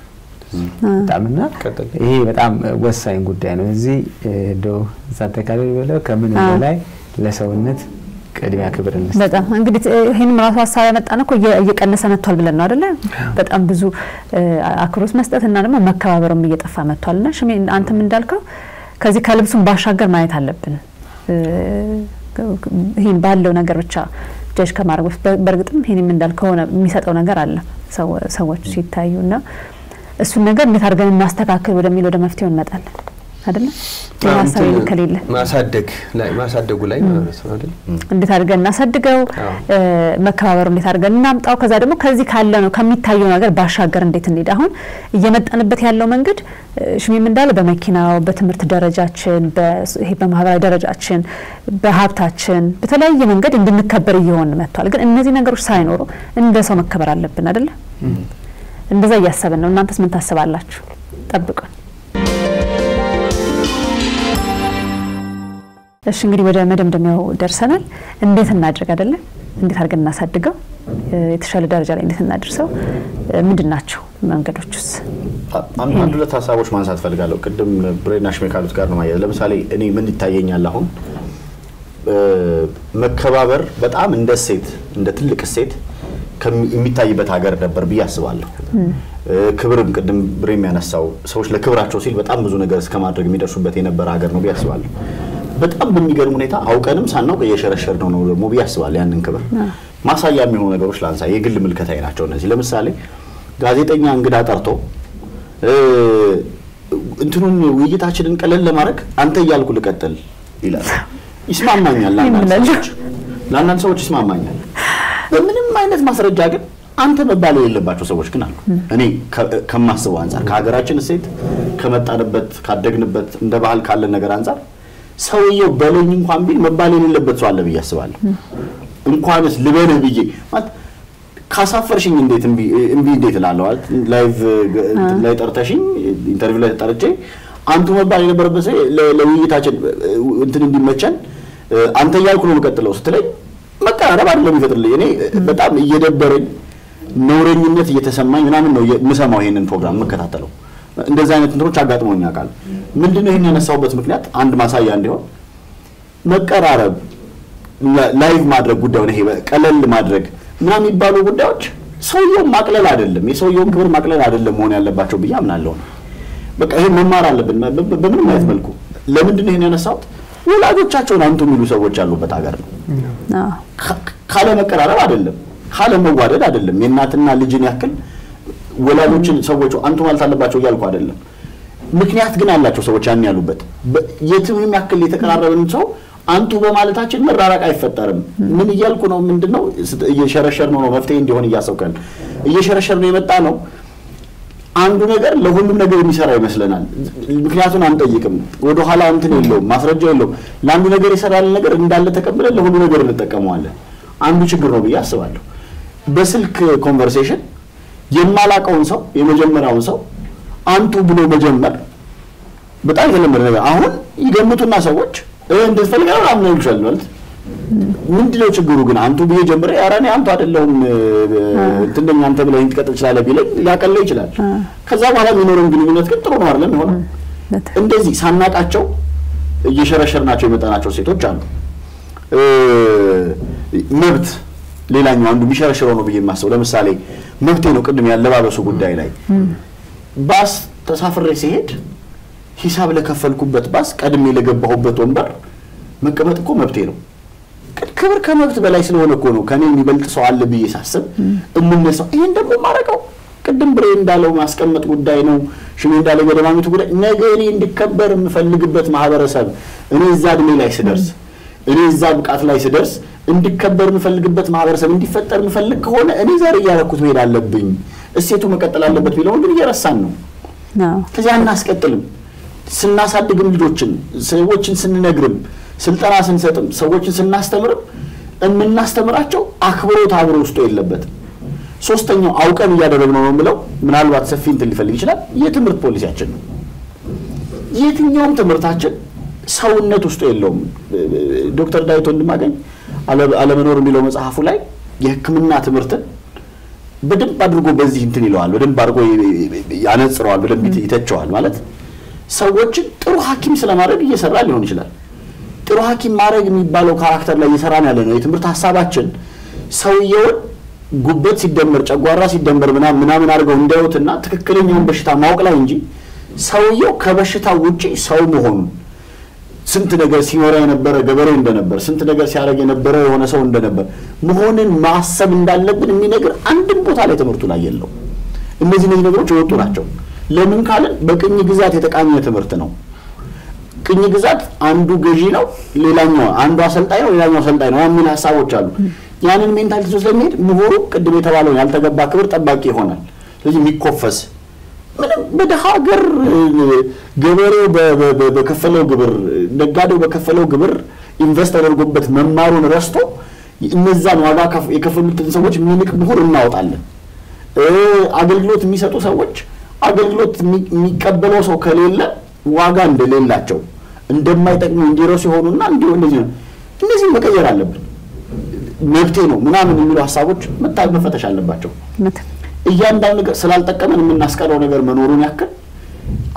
በጣምና
ቀጥል።
ይሄ በጣም ወሳኝ ጉዳይ ነው። እዚህ እንደው እዛ አጠቃላይ በለው ከምን
አዎ።
በላይ ለሰውነት ቅድሚያ ክብር እንስጥ።
በጣም እንግዲህ ይህንም ራሱ ሀሳብ ያመጣን እኮ እየ- እየቀነሰ መጥቷል ብለን ነው አደለ? በጣም ብዙ እ፣ አክብሮት መስጠት እና ደግሞ መከባበርም እየጠፋ መጥቷል። እና ሽሜ አንተም እንዳልከው ከዚህ ከልብሱም ባሻገር ማየት አለብን። እ፣ ይህን ባለው ነገር ብቻ ጀጅ ከማድረግ በፊት በ- በእርግጥም ይህንም እንዳልከው ሆነ የሚሰጠው ነገር አለ ሰው- ሰዎች ሲታዩ እና እሱን ነገር እንዴት አድርገን እናስተካክል ወደሚል ወደ መፍትሄው እንመጣለን አደለ? ይህ ሀሳብ
እንትን
ከሌለ
ማሳደግ ላይ ማሳደጉ ላይ ማለት ነው አይደል?
እንዴት አድርገን እናሳድገው፣
አዎ።
እ፣ መከባበሩ እንዴት አድርገን እናምጣው። ከዛ ደግሞ ከዚህ ካለ ነው ከሚታየው ነገር ባሻገር እንዴት እንሄድ። አሁን እየመጣንበት ያለው መንገድ እ፣ ሽሜም እንዳለ በመኪናው፣ በትምህርት ደረጃችን፣ በ- ይሄ በማህበራዊ ደረጃችን፣ በሀብታችን በተለያየ መንገድ እንድንከበር እየሆን መጥቷል። ግን እነዚህ ነገሮች ሳይኖሩ እንደ ሰው መከበር አለብን አይደለ? እንደዛ እያሰብን ነው። እናንተስ ምን ታስባላችሁ? ጠብቁን። እሺ እንግዲህ ወደ መደምደሚያው ደርሰናል። እንዴት እናድርግ አይደለ? እንዴት አድርገን እናሳድገው? እ፣ የተሻለ ደረጃ ላይ እንዴት እናድርሰው? እ፣ ምንድን ናቸው መንገዶቹስ?
አንድ አንድ ሁለት ሀሳቦች ማንሳት ፈልጋለሁ። ቅድም ብሬና ሽሜ ካሉት ጋር ነው ማያያዝ። ለምሳሌ እኔ ምን ይታየኛል አሁን እ፣ መከባበር በጣም እንደ እሴት እንደ ትልቅ እሴት ከሚ- የሚታይበት ሀገር ነበር ብዬ አስባለሁ። ክብርም ቅድም ብሬም ያነሳው ሰዎች ለክብራቸው ሲል በጣም ብዙ ነገር እስከ ማድረግ የሚደርሱበት የነበረ ሀገር ነው ብዬ አስባለሁ። በጣም በሚገርም ሁኔታ አውቀንም ሳናውቅ እየሸረሸር ነው ነው ደግሞ ብዬ አስባለሁ። ያንን ክብር ማሳያ የሚሆኑ ነገሮች ላንሳ። የግል ምልከታዬ ናቸው እነዚህ። ለምሳሌ ጋዜጠኛ እንግዳ ጠርቶ እ፣ እንትኑን ውይይታችንን ቀለል ለማድረግ አንተ እያልኩ ልቀጥል ይላል። ይስማማኛል ለአንዳንድ
ይምላል።
ሰዎች ለአንዳንድ ሰዎች ይስማማኛል። በምንም አይነት ማስረጃ ግን አንተ መባል የሌለባቸው ሰዎች ግን አሉ። እኔ ከ- ከማስበው አንጻር ከሀገራችን እሴት ከመጣንበት ካደግንበት እንደ ባህል ካለን ነገር አንጻር ሰውየው በለኝ እንኳን ቢል መባል የሌለበት ሰው አለ ብዬ አስባለሁ። እንኳንስ ልበልህ ብዬ ማለት ካሳፈርሽኝ እንዴት እምቢ እምቢ እንዴት እላለሁ? ማለት ላይቭ ግ- እንትን ላይ ጠርተሽኝ ኢንተርቪው ላይ ጠርቼ አንቱ መባል የነበረበት ሰው ለ- ለውይይታችን እ፣ እንትን እንዲመቸን እ፣ አንተ እያልኩ ነው የምቀጥለው ስትለኝ መቀራረብ አይደለም የሚፈጥርልኝ። እኔ እ፣ በጣም እየደበረኝ ነውረኝነት እየተሰማኝ ምናምን ነው የምሰማው ይሄንን ፕሮግራም የምከታተለው። እንደዚህ አይነት እንትኖች አጋጥሞኝ ያውቃል። ምንድነው ይሄን ያነሳሁበት ምክንያት አንድ ማሳያ እንዲሆን መቀራረብ ላ- ላይቭ ማድረግ ጉዳዩን ይሄ ቀለል ማድረግ ምናምን የሚባሉ ጉዳዮች ሰውየውን ማቅለል አይደለም፣ የሰውየውን ክብር ማቅለል አይደለም መሆን ያለባቸው ብዬ አምናለሁ። በቃ ይሄን መማር አለብን በ- በ- በምንም አይነት መልኩ። ለምንድን ነው ይሄን ያነሳሁት? ወላጆቻቸውን አንቱ የሚሉ ሰዎች ያሉበት ሀገር ነው።
አዎ።
ካ- ካለ መቀራረብ አይደለም፣ ካለ መዋደድ አይደለም። የእናትና ልጅን ያክል ወላጆችን ሰዎቹ አንቱ ማለት አለባቸው እያልኩ አይደለም። ምክንያት ግን አላቸው ሰዎች ያን ያሉበት። በ- የትም ያክል የተቀራረብን ሰው አንቱ በማለታችን መራራቅ አይፈጠርም። ምን እያልኩ ነው? ምንድን ነው እየሸረሸር ነው ነው መፍትሄ እንዲሆን እያሰብኩ ያለ እየሸረሸር ነው የመጣ ነው። አንዱ ነገር ለሁሉም ነገር የሚሰራ ይመስለናል። ምክንያቱን አንጠይቅም። ወደኋላ እንትን የለውም፣ ማስረጃ የለውም። ለአንዱ ነገር የሰራልን ነገር እንዳለ ተቀብለን ለሁሉ ነገር እንጠቀመዋለን። አንዱ ችግር ነው ብዬ አስባለሁ። በስልክ ኮንቨርሴሽን የማላቀውን ሰው የመጀመሪያውን ሰው አንቱ ብሎ መጀመር በጣም የተለመደ ነገር። አሁን ይገምቱና ሰዎች እ እንደዚህ ፈልገህ ነው ምናምን ይሉሻል ማለት ምንድነው ችግሩ ግን አንቱ ብዬ ጀምሬ ኧረ እኔ አንቱ አይደለሁም እንትን ነኝ አንተ ብለህ ትቀጥል ትችላለህ ቢለኝ ሊያቀለው ይችላል። ከዛ በኋላ የሚኖረን ግንኙነት ግን ጥሩ ነው አይደለም የሆነው።
በትክክል።
እንደዚህ ሳናቃቸው እየሸረሸርናቸው የመጣናቸው ሴቶች አሉ። እ፣ መብት ሌላኛው አንዱ የሚሸረሽረው ነው ብዬ የማስበው ለምሳሌ መብቴ ነው። ቅድም ያለባበሱ ጉዳይ ላይ ባስ ተሳፍሬ ሲሄድ ሂሳብ ለከፈልኩበት ባስ ቀድሜ ለገባሁበት ወንበር መቀመጥ እኮ መብቴ ነው። ግን ክብር ከመብት በላይ ስለሆነ እኮ ነው ከኔ የሚበልጥ ሰው አለ ብዬ ሳስብ እምነሳው። ይሄን ደግሞ ማረቀው ቅድም ብሬ እንዳለው ማስቀመጥ ጉዳይ ነው። ሽሜ እንዳለው የደማሚቱ ጉዳይ ነገ እኔ እንዲከበር የምፈልግበት ማህበረሰብ እኔ እዛ እድሜ ላይ ስደርስ እኔ እዛ ብቃት ላይ ስደርስ እንዲከበር የምፈልግበት ማህበረሰብ እንዲፈጠር የምፈልግ ከሆነ እኔ ዛሬ እያደረኩት መሄድ አለብኝ። እሴቱ መቀጠል አለበት ቢለውን ግን እየረሳን ነው።
አዎ።
ከዚያ እናስቀጥልም። ስናሳድግም ልጆችን ሰዎችን ስንነግርም ስልጠና ስንሰጥም ሰዎችን ስናስተምርም የምናስተምራቸው አክብሮት አብሮ ውስጡ የለበትም። ሶስተኛው አውቀን እያደረግነው ነው የምለው ምናልባት ሰፊ እንትን ሊፈልግ ይችላል። የትምህርት ፖሊሲያችን ነው። የትኛውም ትምህርታችን ሰውነት ውስጡ የለውም። ዶክተር ዳዊት ወንድማገኝ አለ- አለመኖር የሚለው መጽሐፉ ላይ የሕክምና ትምህርትን በደንብ አድርጎ በዚህ እንትን ይለዋል፣ በደንብ አድርጎ ያነጽረዋል፣ በደንብ ይተቸዋል። ማለት ሰዎችን ጥሩ ሐኪም ስለማድረግ እየሰራ ሊሆን ይችላል። ጥሩ ሐኪም ማድረግ የሚባለው ካራክተር ላይ እየሰራን ያለ ነው። የትምህርት ሀሳባችን ሰውየውን ጉበት ሲደመር ጨጓራ ሲደመር ምናምን ምናምን አድርገው እንዳዩትና ትክክለኛውን በሽታ ማወቅ ላይ እንጂ ሰውየው ከበሽታው ውጪ ሰው መሆኑን ስንት ነገር ሲኖረ የነበረ ገበሬ እንደነበር ስንት ነገር ሲያደርግ የነበረ የሆነ ሰው እንደነበር መሆንን ማሰብ እንዳለብን የሚነግር አንድም ቦታ ላይ ትምህርቱ ላይ የለው። እነዚህ እነዚህ ነገሮች የወጡ ናቸው። ለምን ካልን በቅኝ ግዛት የተቃኘ ትምህርት ነው። ቅኝ ግዛት አንዱ ገዢ ነው፣ ሌላኛው አንዱ አሰልጣኝ ነው፣ ሌላኛው አሰልጣኝ ነው የሚል ሀሳቦች አሉ። ያንን ሜንታሊቲ ስለሚሄድ ምሁሩ ቅድም የተባለውን ያልተገባ ክብር ጠባቂ ይሆናል። ስለዚህ የሚኮፈስ ምንም በደሃ ሀገር ገበሬው በ- በ- በ- በከፈለው ግብር ነጋዴው በከፈለው ግብር ኢንቨስት ተደርጎበት መማሩን ረስቶ እነዛን ዋጋ ከፍ- የከፈሉትን ሰዎች የሚንቅ ምሁር እናወጣለን። እ፣ አገልግሎት የሚሰጡ ሰዎች አገልግሎት የሚ- የሚቀበለው ሰው ከሌለ ዋጋ እንደሌላቸው እንደማይጠቅሙ እንዲረሱ ሲሆኑና እንዲሁ እንደዚህ ነው። እነዚህ መቀየር አለብን። መብቴ ነው ምናምን የሚሉ ሀሳቦች መታ- መፈተሽ አለባቸው።
በትክክል።
እያንዳንዱ ነገር ስላልጠቀመን የምናስቀረው ነገር መኖሩን ያክል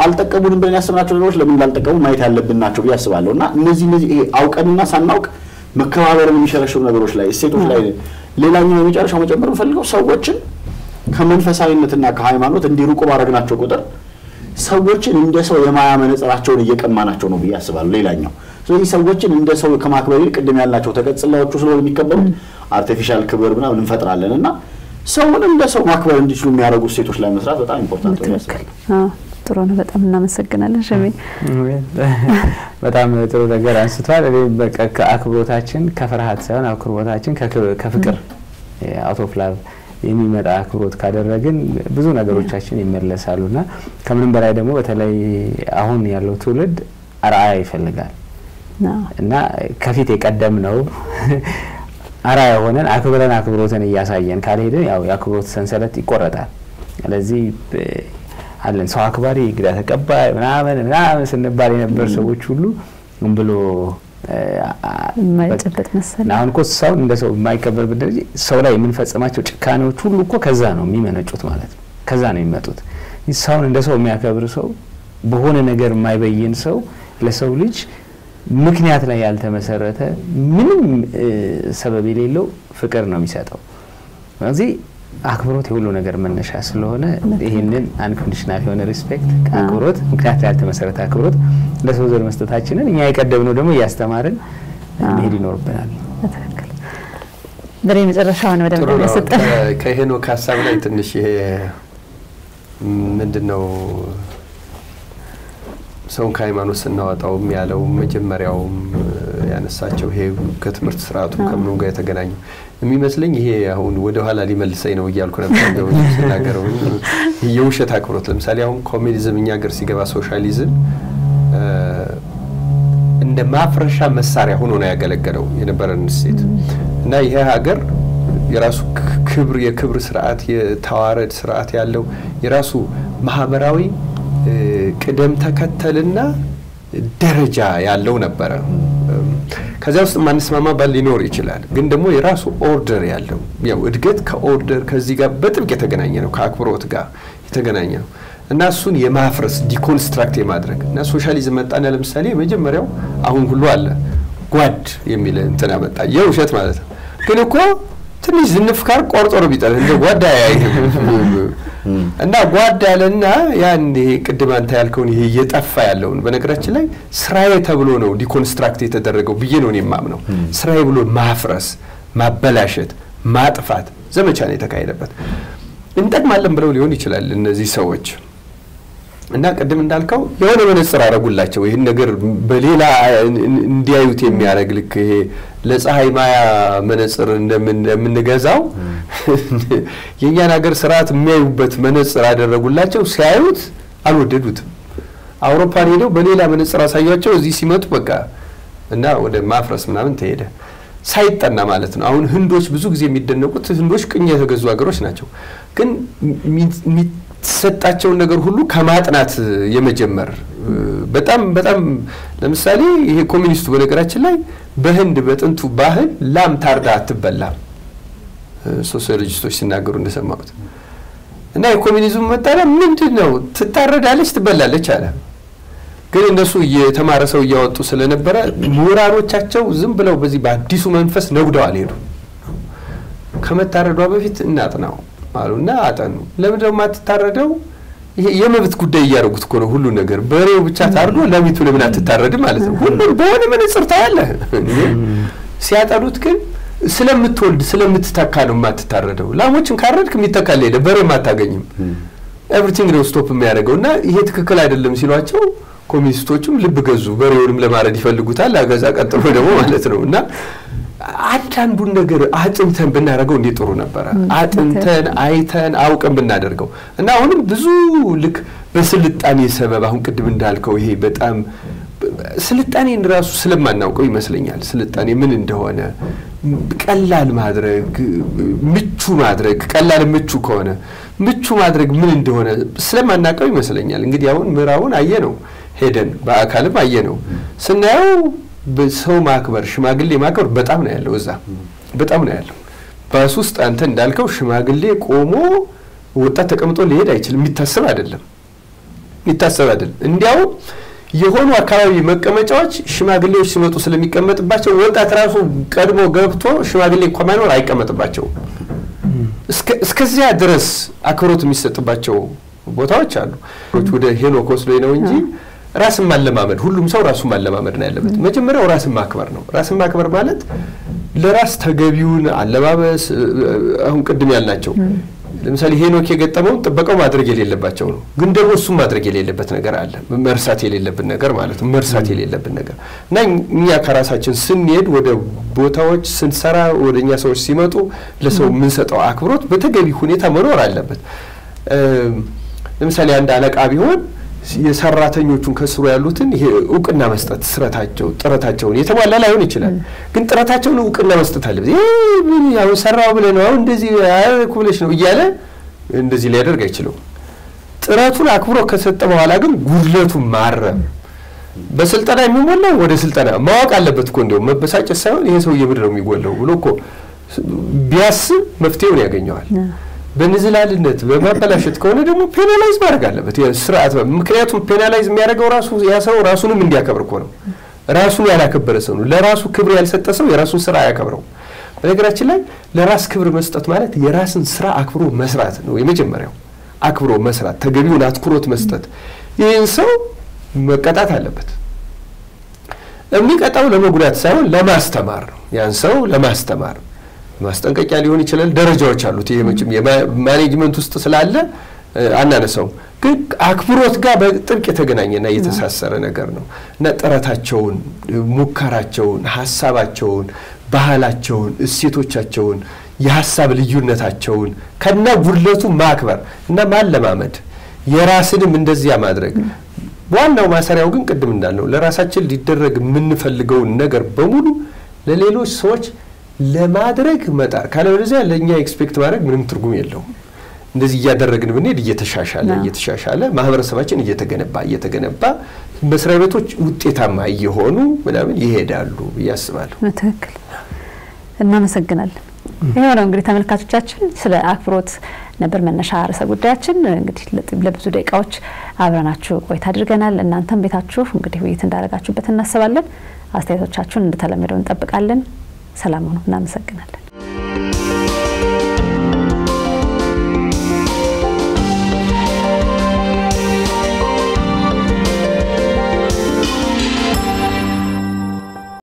አልጠቀሙንም ብለን ያስብናቸው ነገሮች ለምን እንዳልጠቀሙ ማየት ያለብን ናቸው ብዬ አስባለሁ። እና እነዚህ እነዚህ ይሄ አውቀንና ሳናውቅ መከባበርን የሚሸረሽሩ ነገሮች ላይ እሴቶች ላይ ሌላኛው የመጨረሻው መጨመር የምፈልገው ሰዎችን ከመንፈሳዊነትና ከሃይማኖት እንዲሩቁ ባደረግናቸው ቁጥር ሰዎችን እንደ ሰው የማያ መነጽራቸውን እየቀማናቸው ነው ብዬ አስባለሁ። ሌላኛው ስለዚህ ሰዎችን እንደ ሰው ከማክበር ይልቅ ቅድም ያልናቸው ተቀጽላዎቹ ስለሆነ የሚከበሩት አርቲፊሻል ክብር ምናምን እንፈጥራለን እና ሰውን እንደ ሰው ማክበር እንዲችሉ የሚያደርጉ እሴቶች ላይ መስራት በጣም ኢምፖርታንት ነው
በትክክል
ያስባለሁ።
አዎ፣ ጥሩ ነው። በጣም እናመሰግናለን ሸሜ።
በጣም ጥሩ ነገር አንስቷል። እኔ በቃ ከአክብሮታችን ከፍርሃት ሳይሆን አክብሮታችን ከክ- ከፍቅር አውት ኦፍ ላቭ የሚመጣ አክብሮት ካደረግን ብዙ ነገሮቻችን ይመለሳሉ እና ከምንም በላይ ደግሞ በተለይ አሁን ያለው ትውልድ አርአያ ይፈልጋል
አዎ፣
እና ከፊት የቀደም ነው አርአያ ሆነን አክብረን አክብሮትን እያሳየን ካልሄድን ያው የአክብሮት ሰንሰለት ይቆረጣል። ስለዚህ እ፣ አለን ሰው አክባሪ እንግዳ ተቀባይ ምናምን ምናምን ስንባል የነበር ሰዎች ሁሉ ምን ብሎ እ፣ አ-
የማይጨበጥ መሰል
እና አሁን እኮ ሰው እንደ ሰው የማይከበርበት ደረጃ ሰው ላይ የምንፈጽማቸው ጭካኔዎች ሁሉ እኮ ከዛ ነው የሚመነጩት ማለት ነው። ከዛ ነው የሚመጡት። ሰውን እንደ ሰው የሚያከብር ሰው፣ በሆነ ነገር የማይበይን ሰው፣ ለሰው ልጅ ምክንያት ላይ ያልተመሰረተ ምንም እ፣ ሰበብ የሌለው ፍቅር ነው የሚሰጠው። ስለዚህ አክብሮት የሁሉ ነገር መነሻ ስለሆነ ይህንን አንኮንዲሽናል የሆነ ሪስፔክት አክብሮት፣ ምክንያት ላይ ያልተመሰረተ አክብሮት ለሰው ዘር መስጠታችንን እኛ የቀደምነው ደግሞ እያስተማርን መሄድ ይኖርብናል።
በትክክል በሬ መጨረሻውን ወደ
ጥሩ
መደብ
ነው።
ያሰጠን
ከ- ከሄኖክ ሀሳብ ላይ ትንሽ ይሄ ምንድን ነው ሰውን ከሃይማኖት ስናወጣውም ያለው መጀመሪያውም ያነሳቸው ይሄ ከትምህርት ስርዓቱ ከምኑ ጋር የተገናኙ የሚመስለኝ ይሄ አሁን ወደ ኋላ ሊመልሰኝ ነው እያልኩ ነበር እንደው ስናገረው የውሸት አክብሮት ለምሳሌ አሁን ኮሚኒዝም እኛ ሀገር ሲገባ ሶሻሊዝም እ፣ እንደ ማፍረሻ መሳሪያ ሆኖ ነው ያገለገለው የነበረን እሴት እና ይሄ ሀገር የራሱ ክ- ክብር የክብር ስርዓት የተዋረድ ስርዓት ያለው የራሱ ማህበራዊ እ፣ ቅደም ተከተልና ደረጃ ያለው ነበረ። እም፣ ከዚያ ውስጥ ማንስማማ ባል ሊኖር ይችላል፣ ግን ደግሞ የራሱ ኦርደር ያለው ያው እድገት ከኦርደር ከዚህ ጋር በጥብቅ የተገናኘ ነው፣ ከአክብሮት ጋር የተገናኘ ነው እና እሱን የማፍረስ ዲኮንስትራክት የማድረግ እና ሶሻሊዝም መጣና ለምሳሌ የመጀመሪያው አሁን ሁሉ አለ ጓድ የሚል እንትን አመጣ። የውሸት ማለት ነው። ግን እኮ ትንሽ ዝንፍ ካር ቆርጦ ነው ቢጠል እንደ ጓዳ አያይህም እና ጓዳ ያለና ያን ይሄ ቅድም አንተ ያልከውን ይሄ እየጠፋ ያለውን በነገራችን ላይ ስራዬ ተብሎ ነው ዲኮንስትራክት የተደረገው ብዬ ነው እኔ የማምነው። ስራዬ ብሎ ማፍረስ፣ ማበላሸት፣ ማጥፋት ዘመቻ ነው የተካሄደበት። እንጠቅማለን ብለው ሊሆን ይችላል እነዚህ ሰዎች እና ቅድም እንዳልከው የሆነ መነጽር አረጉላቸው ይህን ነገር በሌላ እንዲያዩት የሚያደርግ ልክ ይሄ ለፀሐይ ማያ መነጽር እንደምን- እንደምንገዛው የእኛን ሀገር ስርዓት የሚያዩበት መነጽር አደረጉላቸው። ሲያዩት አልወደዱትም። አውሮፓን ሄደው በሌላ መነጽር አሳያቸው። እዚህ ሲመጡ በቃ እና ወደ ማፍረስ ምናምን ተሄደ ሳይጠና ማለት ነው። አሁን ህንዶች ብዙ ጊዜ የሚደነቁት ህንዶች ቅኝ የተገዙ ሀገሮች ናቸው። ግን የሚ- የሚሰጣቸውን ነገር ሁሉ ከማጥናት የመጀመር እ፣ በጣም በጣም ለምሳሌ ይሄ ኮሚኒስቱ በነገራችን ላይ በህንድ በጥንቱ ባህል ላም ታርዳ አትበላም። እ፣ ሶሲዮሎጂስቶች ሲናገሩ እንደሰማሁት እና የኮሚኒዝሙ መጣሪያ ምንድን ነው? ትታረዳለች፣ ትበላለች አለ። ግን እነሱ የተማረ ሰው እያወጡ ስለነበረ ምሁራኖቻቸው ዝም ብለው በዚህ በአዲሱ መንፈስ ነጉደው አልሄዱ። ከመታረዷ በፊት እናጥናው አሉ እና አጠኑ። ለምንድን ነው የማትታረደው? ይሄ የመብት ጉዳይ እያደረጉት እኮ ነው ሁሉ ነገር። በሬው ብቻ ታርዶ ለሚቱ ለምን አትታረድም ማለት ነው። ሁሉም በሆነ መነጽር ታያለህ። እንዴ! ሲያጠኑት ግን ስለምትወልድ ስለምትተካ ነው የማትታረደው። ላሞችን ካረድክ የሚተካል ሄደ፣ በሬም አታገኝም። ኤቭሪቲንግ ነው ስቶፕ የሚያደርገው እና ይሄ ትክክል አይደለም ሲሏቸው ኮሚኒስቶቹም ልብ ገዙ። በሬውንም ለማረድ ይፈልጉታል። ከዛ ቀጥሎ ደግሞ ማለት ነው እና አንዳንዱን ነገር አጥንተን ብናደርገው እንዴት ጥሩ ነበረ። አጥንተን አይተን አውቀን ብናደርገው እና አሁንም ብዙ ልክ በስልጣኔ ሰበብ አሁን ቅድም እንዳልከው ይሄ በጣም ስልጣኔን ራሱ ስለማናውቀው ይመስለኛል ስልጣኔ ምን እንደሆነ ቀላል ማድረግ ምቹ ማድረግ ቀላል ምቹ ከሆነ ምቹ ማድረግ ምን እንደሆነ ስለማናውቀው ይመስለኛል። እንግዲህ አሁን ምዕራቡን አየ ነው ሄደን በአካልም አየ ነው ስናየው ሰው ማክበር ሽማግሌ ማክበር በጣም ነው ያለው እዛ በጣም ነው ያለው። ባስ ውስጥ አንተ እንዳልከው ሽማግሌ ቆሞ ወጣት ተቀምጦ ሊሄድ አይችልም። የሚታሰብ አይደለም የሚታሰብ አይደለም። እንዲያውም የሆኑ አካባቢ መቀመጫዎች ሽማግሌዎች ሲመጡ ስለሚቀመጥባቸው ወጣት ራሱ ቀድሞ ገብቶ ሽማግሌ እንኳ ማይኖር አይቀመጥባቸውም። እስከዚያ ድረስ አክብሮት የሚሰጥባቸው ቦታዎች አሉ። ወደ ሄኖክ ወስዶኝ ነው እንጂ ራስን ማለማመድ ሁሉም ሰው ራሱን ማለማመድ ነው ያለበት። መጀመሪያው ራስን ማክበር ነው። ራስን ማክበር ማለት ለራስ ተገቢውን አለባበስ አሁን ቅድም ያልናቸው ለምሳሌ ሄኖክ የገጠመውን ጥበቃው ማድረግ የሌለባቸው ነው። ግን ደግሞ እሱም ማድረግ የሌለበት ነገር አለ። መርሳት የሌለብን ነገር ማለት ነው። መርሳት የሌለብን ነገር እና እኛ ከራሳችን ስንሄድ ወደ ቦታዎች ስንሰራ ወደ እኛ ሰዎች ሲመጡ ለሰው የምንሰጠው አክብሮት በተገቢ ሁኔታ መኖር አለበት። ለምሳሌ አንድ አለቃ ቢሆን የሰራተኞቹን ከስሩ ያሉትን ይሄ እውቅና መስጠት ስረታቸው ጥረታቸውን የተሟላ ላይሆን ይችላል፣ ግን ጥረታቸውን እውቅና መስጠት አለበት። አሁን ሰራው ብለህ ነው አሁን እንደዚህ አያልኩ ብለሽ ነው እያለ እንደዚህ ሊያደርግ አይችለው። ጥረቱን አክብሮ ከሰጠ በኋላ ግን ጉድለቱን ማረም በስልጠና የሚሞላው ወደ ስልጠና ማወቅ አለበት እኮ እንዲያውም መበሳጨት ሳይሆን ይሄ ሰውዬ ምንድን ነው የሚጎለው ብሎ እኮ ቢያስብ መፍትሄውን ያገኘዋል። በንዝላልነት በማበላሸት ከሆነ ደግሞ ፔናላይዝ ማድረግ አለበት ስርዓት። ምክንያቱም ፔናላይዝ የሚያደርገው ራሱ ያ ሰው ራሱንም እንዲያከብር እኮ ነው። ራሱን ያላከበረ ሰው ነው። ለራሱ ክብር ያልሰጠ ሰው የራሱን ስራ አያከብረው። በነገራችን ላይ ለራስ ክብር መስጠት ማለት የራስን ስራ አክብሮ መስራት ነው። የመጀመሪያው አክብሮ መስራት፣ ተገቢውን አትኩሮት መስጠት። ይህን ሰው መቀጣት አለበት። የሚቀጣው ለመጉዳት ሳይሆን ለማስተማር ነው። ያን ሰው ለማስተማር ማስጠንቀቂያ ሊሆን ይችላል። ደረጃዎች አሉት። ይሄ መቼም የማኔጅመንት ውስጥ ስላለ አናነሳውም፣ ግን አክብሮት ጋር በጥብቅ የተገናኘና የተሳሰረ ነገር ነው እና ጥረታቸውን፣ ሙከራቸውን፣ ሀሳባቸውን፣ ባህላቸውን፣ እሴቶቻቸውን፣ የሀሳብ ልዩነታቸውን ከና ጉድለቱ ማክበር እና ማለማመድ የራስንም እንደዚያ ማድረግ ዋናው ማሰሪያው ግን ቅድም እንዳልነው ለራሳችን ሊደረግ የምንፈልገውን ነገር በሙሉ ለሌሎች ሰዎች ለማድረግ መጣር ካለበለዚያ ለእኛ ኤክስፔክት ማድረግ ምንም ትርጉም የለውም። እንደዚህ እያደረግን ብንሄድ እየተሻሻለ እየተሻሻለ ማህበረሰባችን እየተገነባ እየተገነባ መስሪያ ቤቶች ውጤታማ እየሆኑ ምናምን ይሄዳሉ ብዬ አስባለሁ።
ትክክል። እናመሰግናለን። ይኸው ነው እንግዲህ ተመልካቾቻችን፣ ስለ አክብሮት ነበር መነሻ ርዕሰ ጉዳያችን። እንግዲህ ለብዙ ደቂቃዎች አብረናችሁ ቆይታ አድርገናል። እናንተም ቤታችሁ እንግዲህ ውይይት እንዳደረጋችሁበት እናስባለን። አስተያየቶቻችሁን እንደተለመደው እንጠብቃለን። ሰላም ሁኑ። እናመሰግናለን።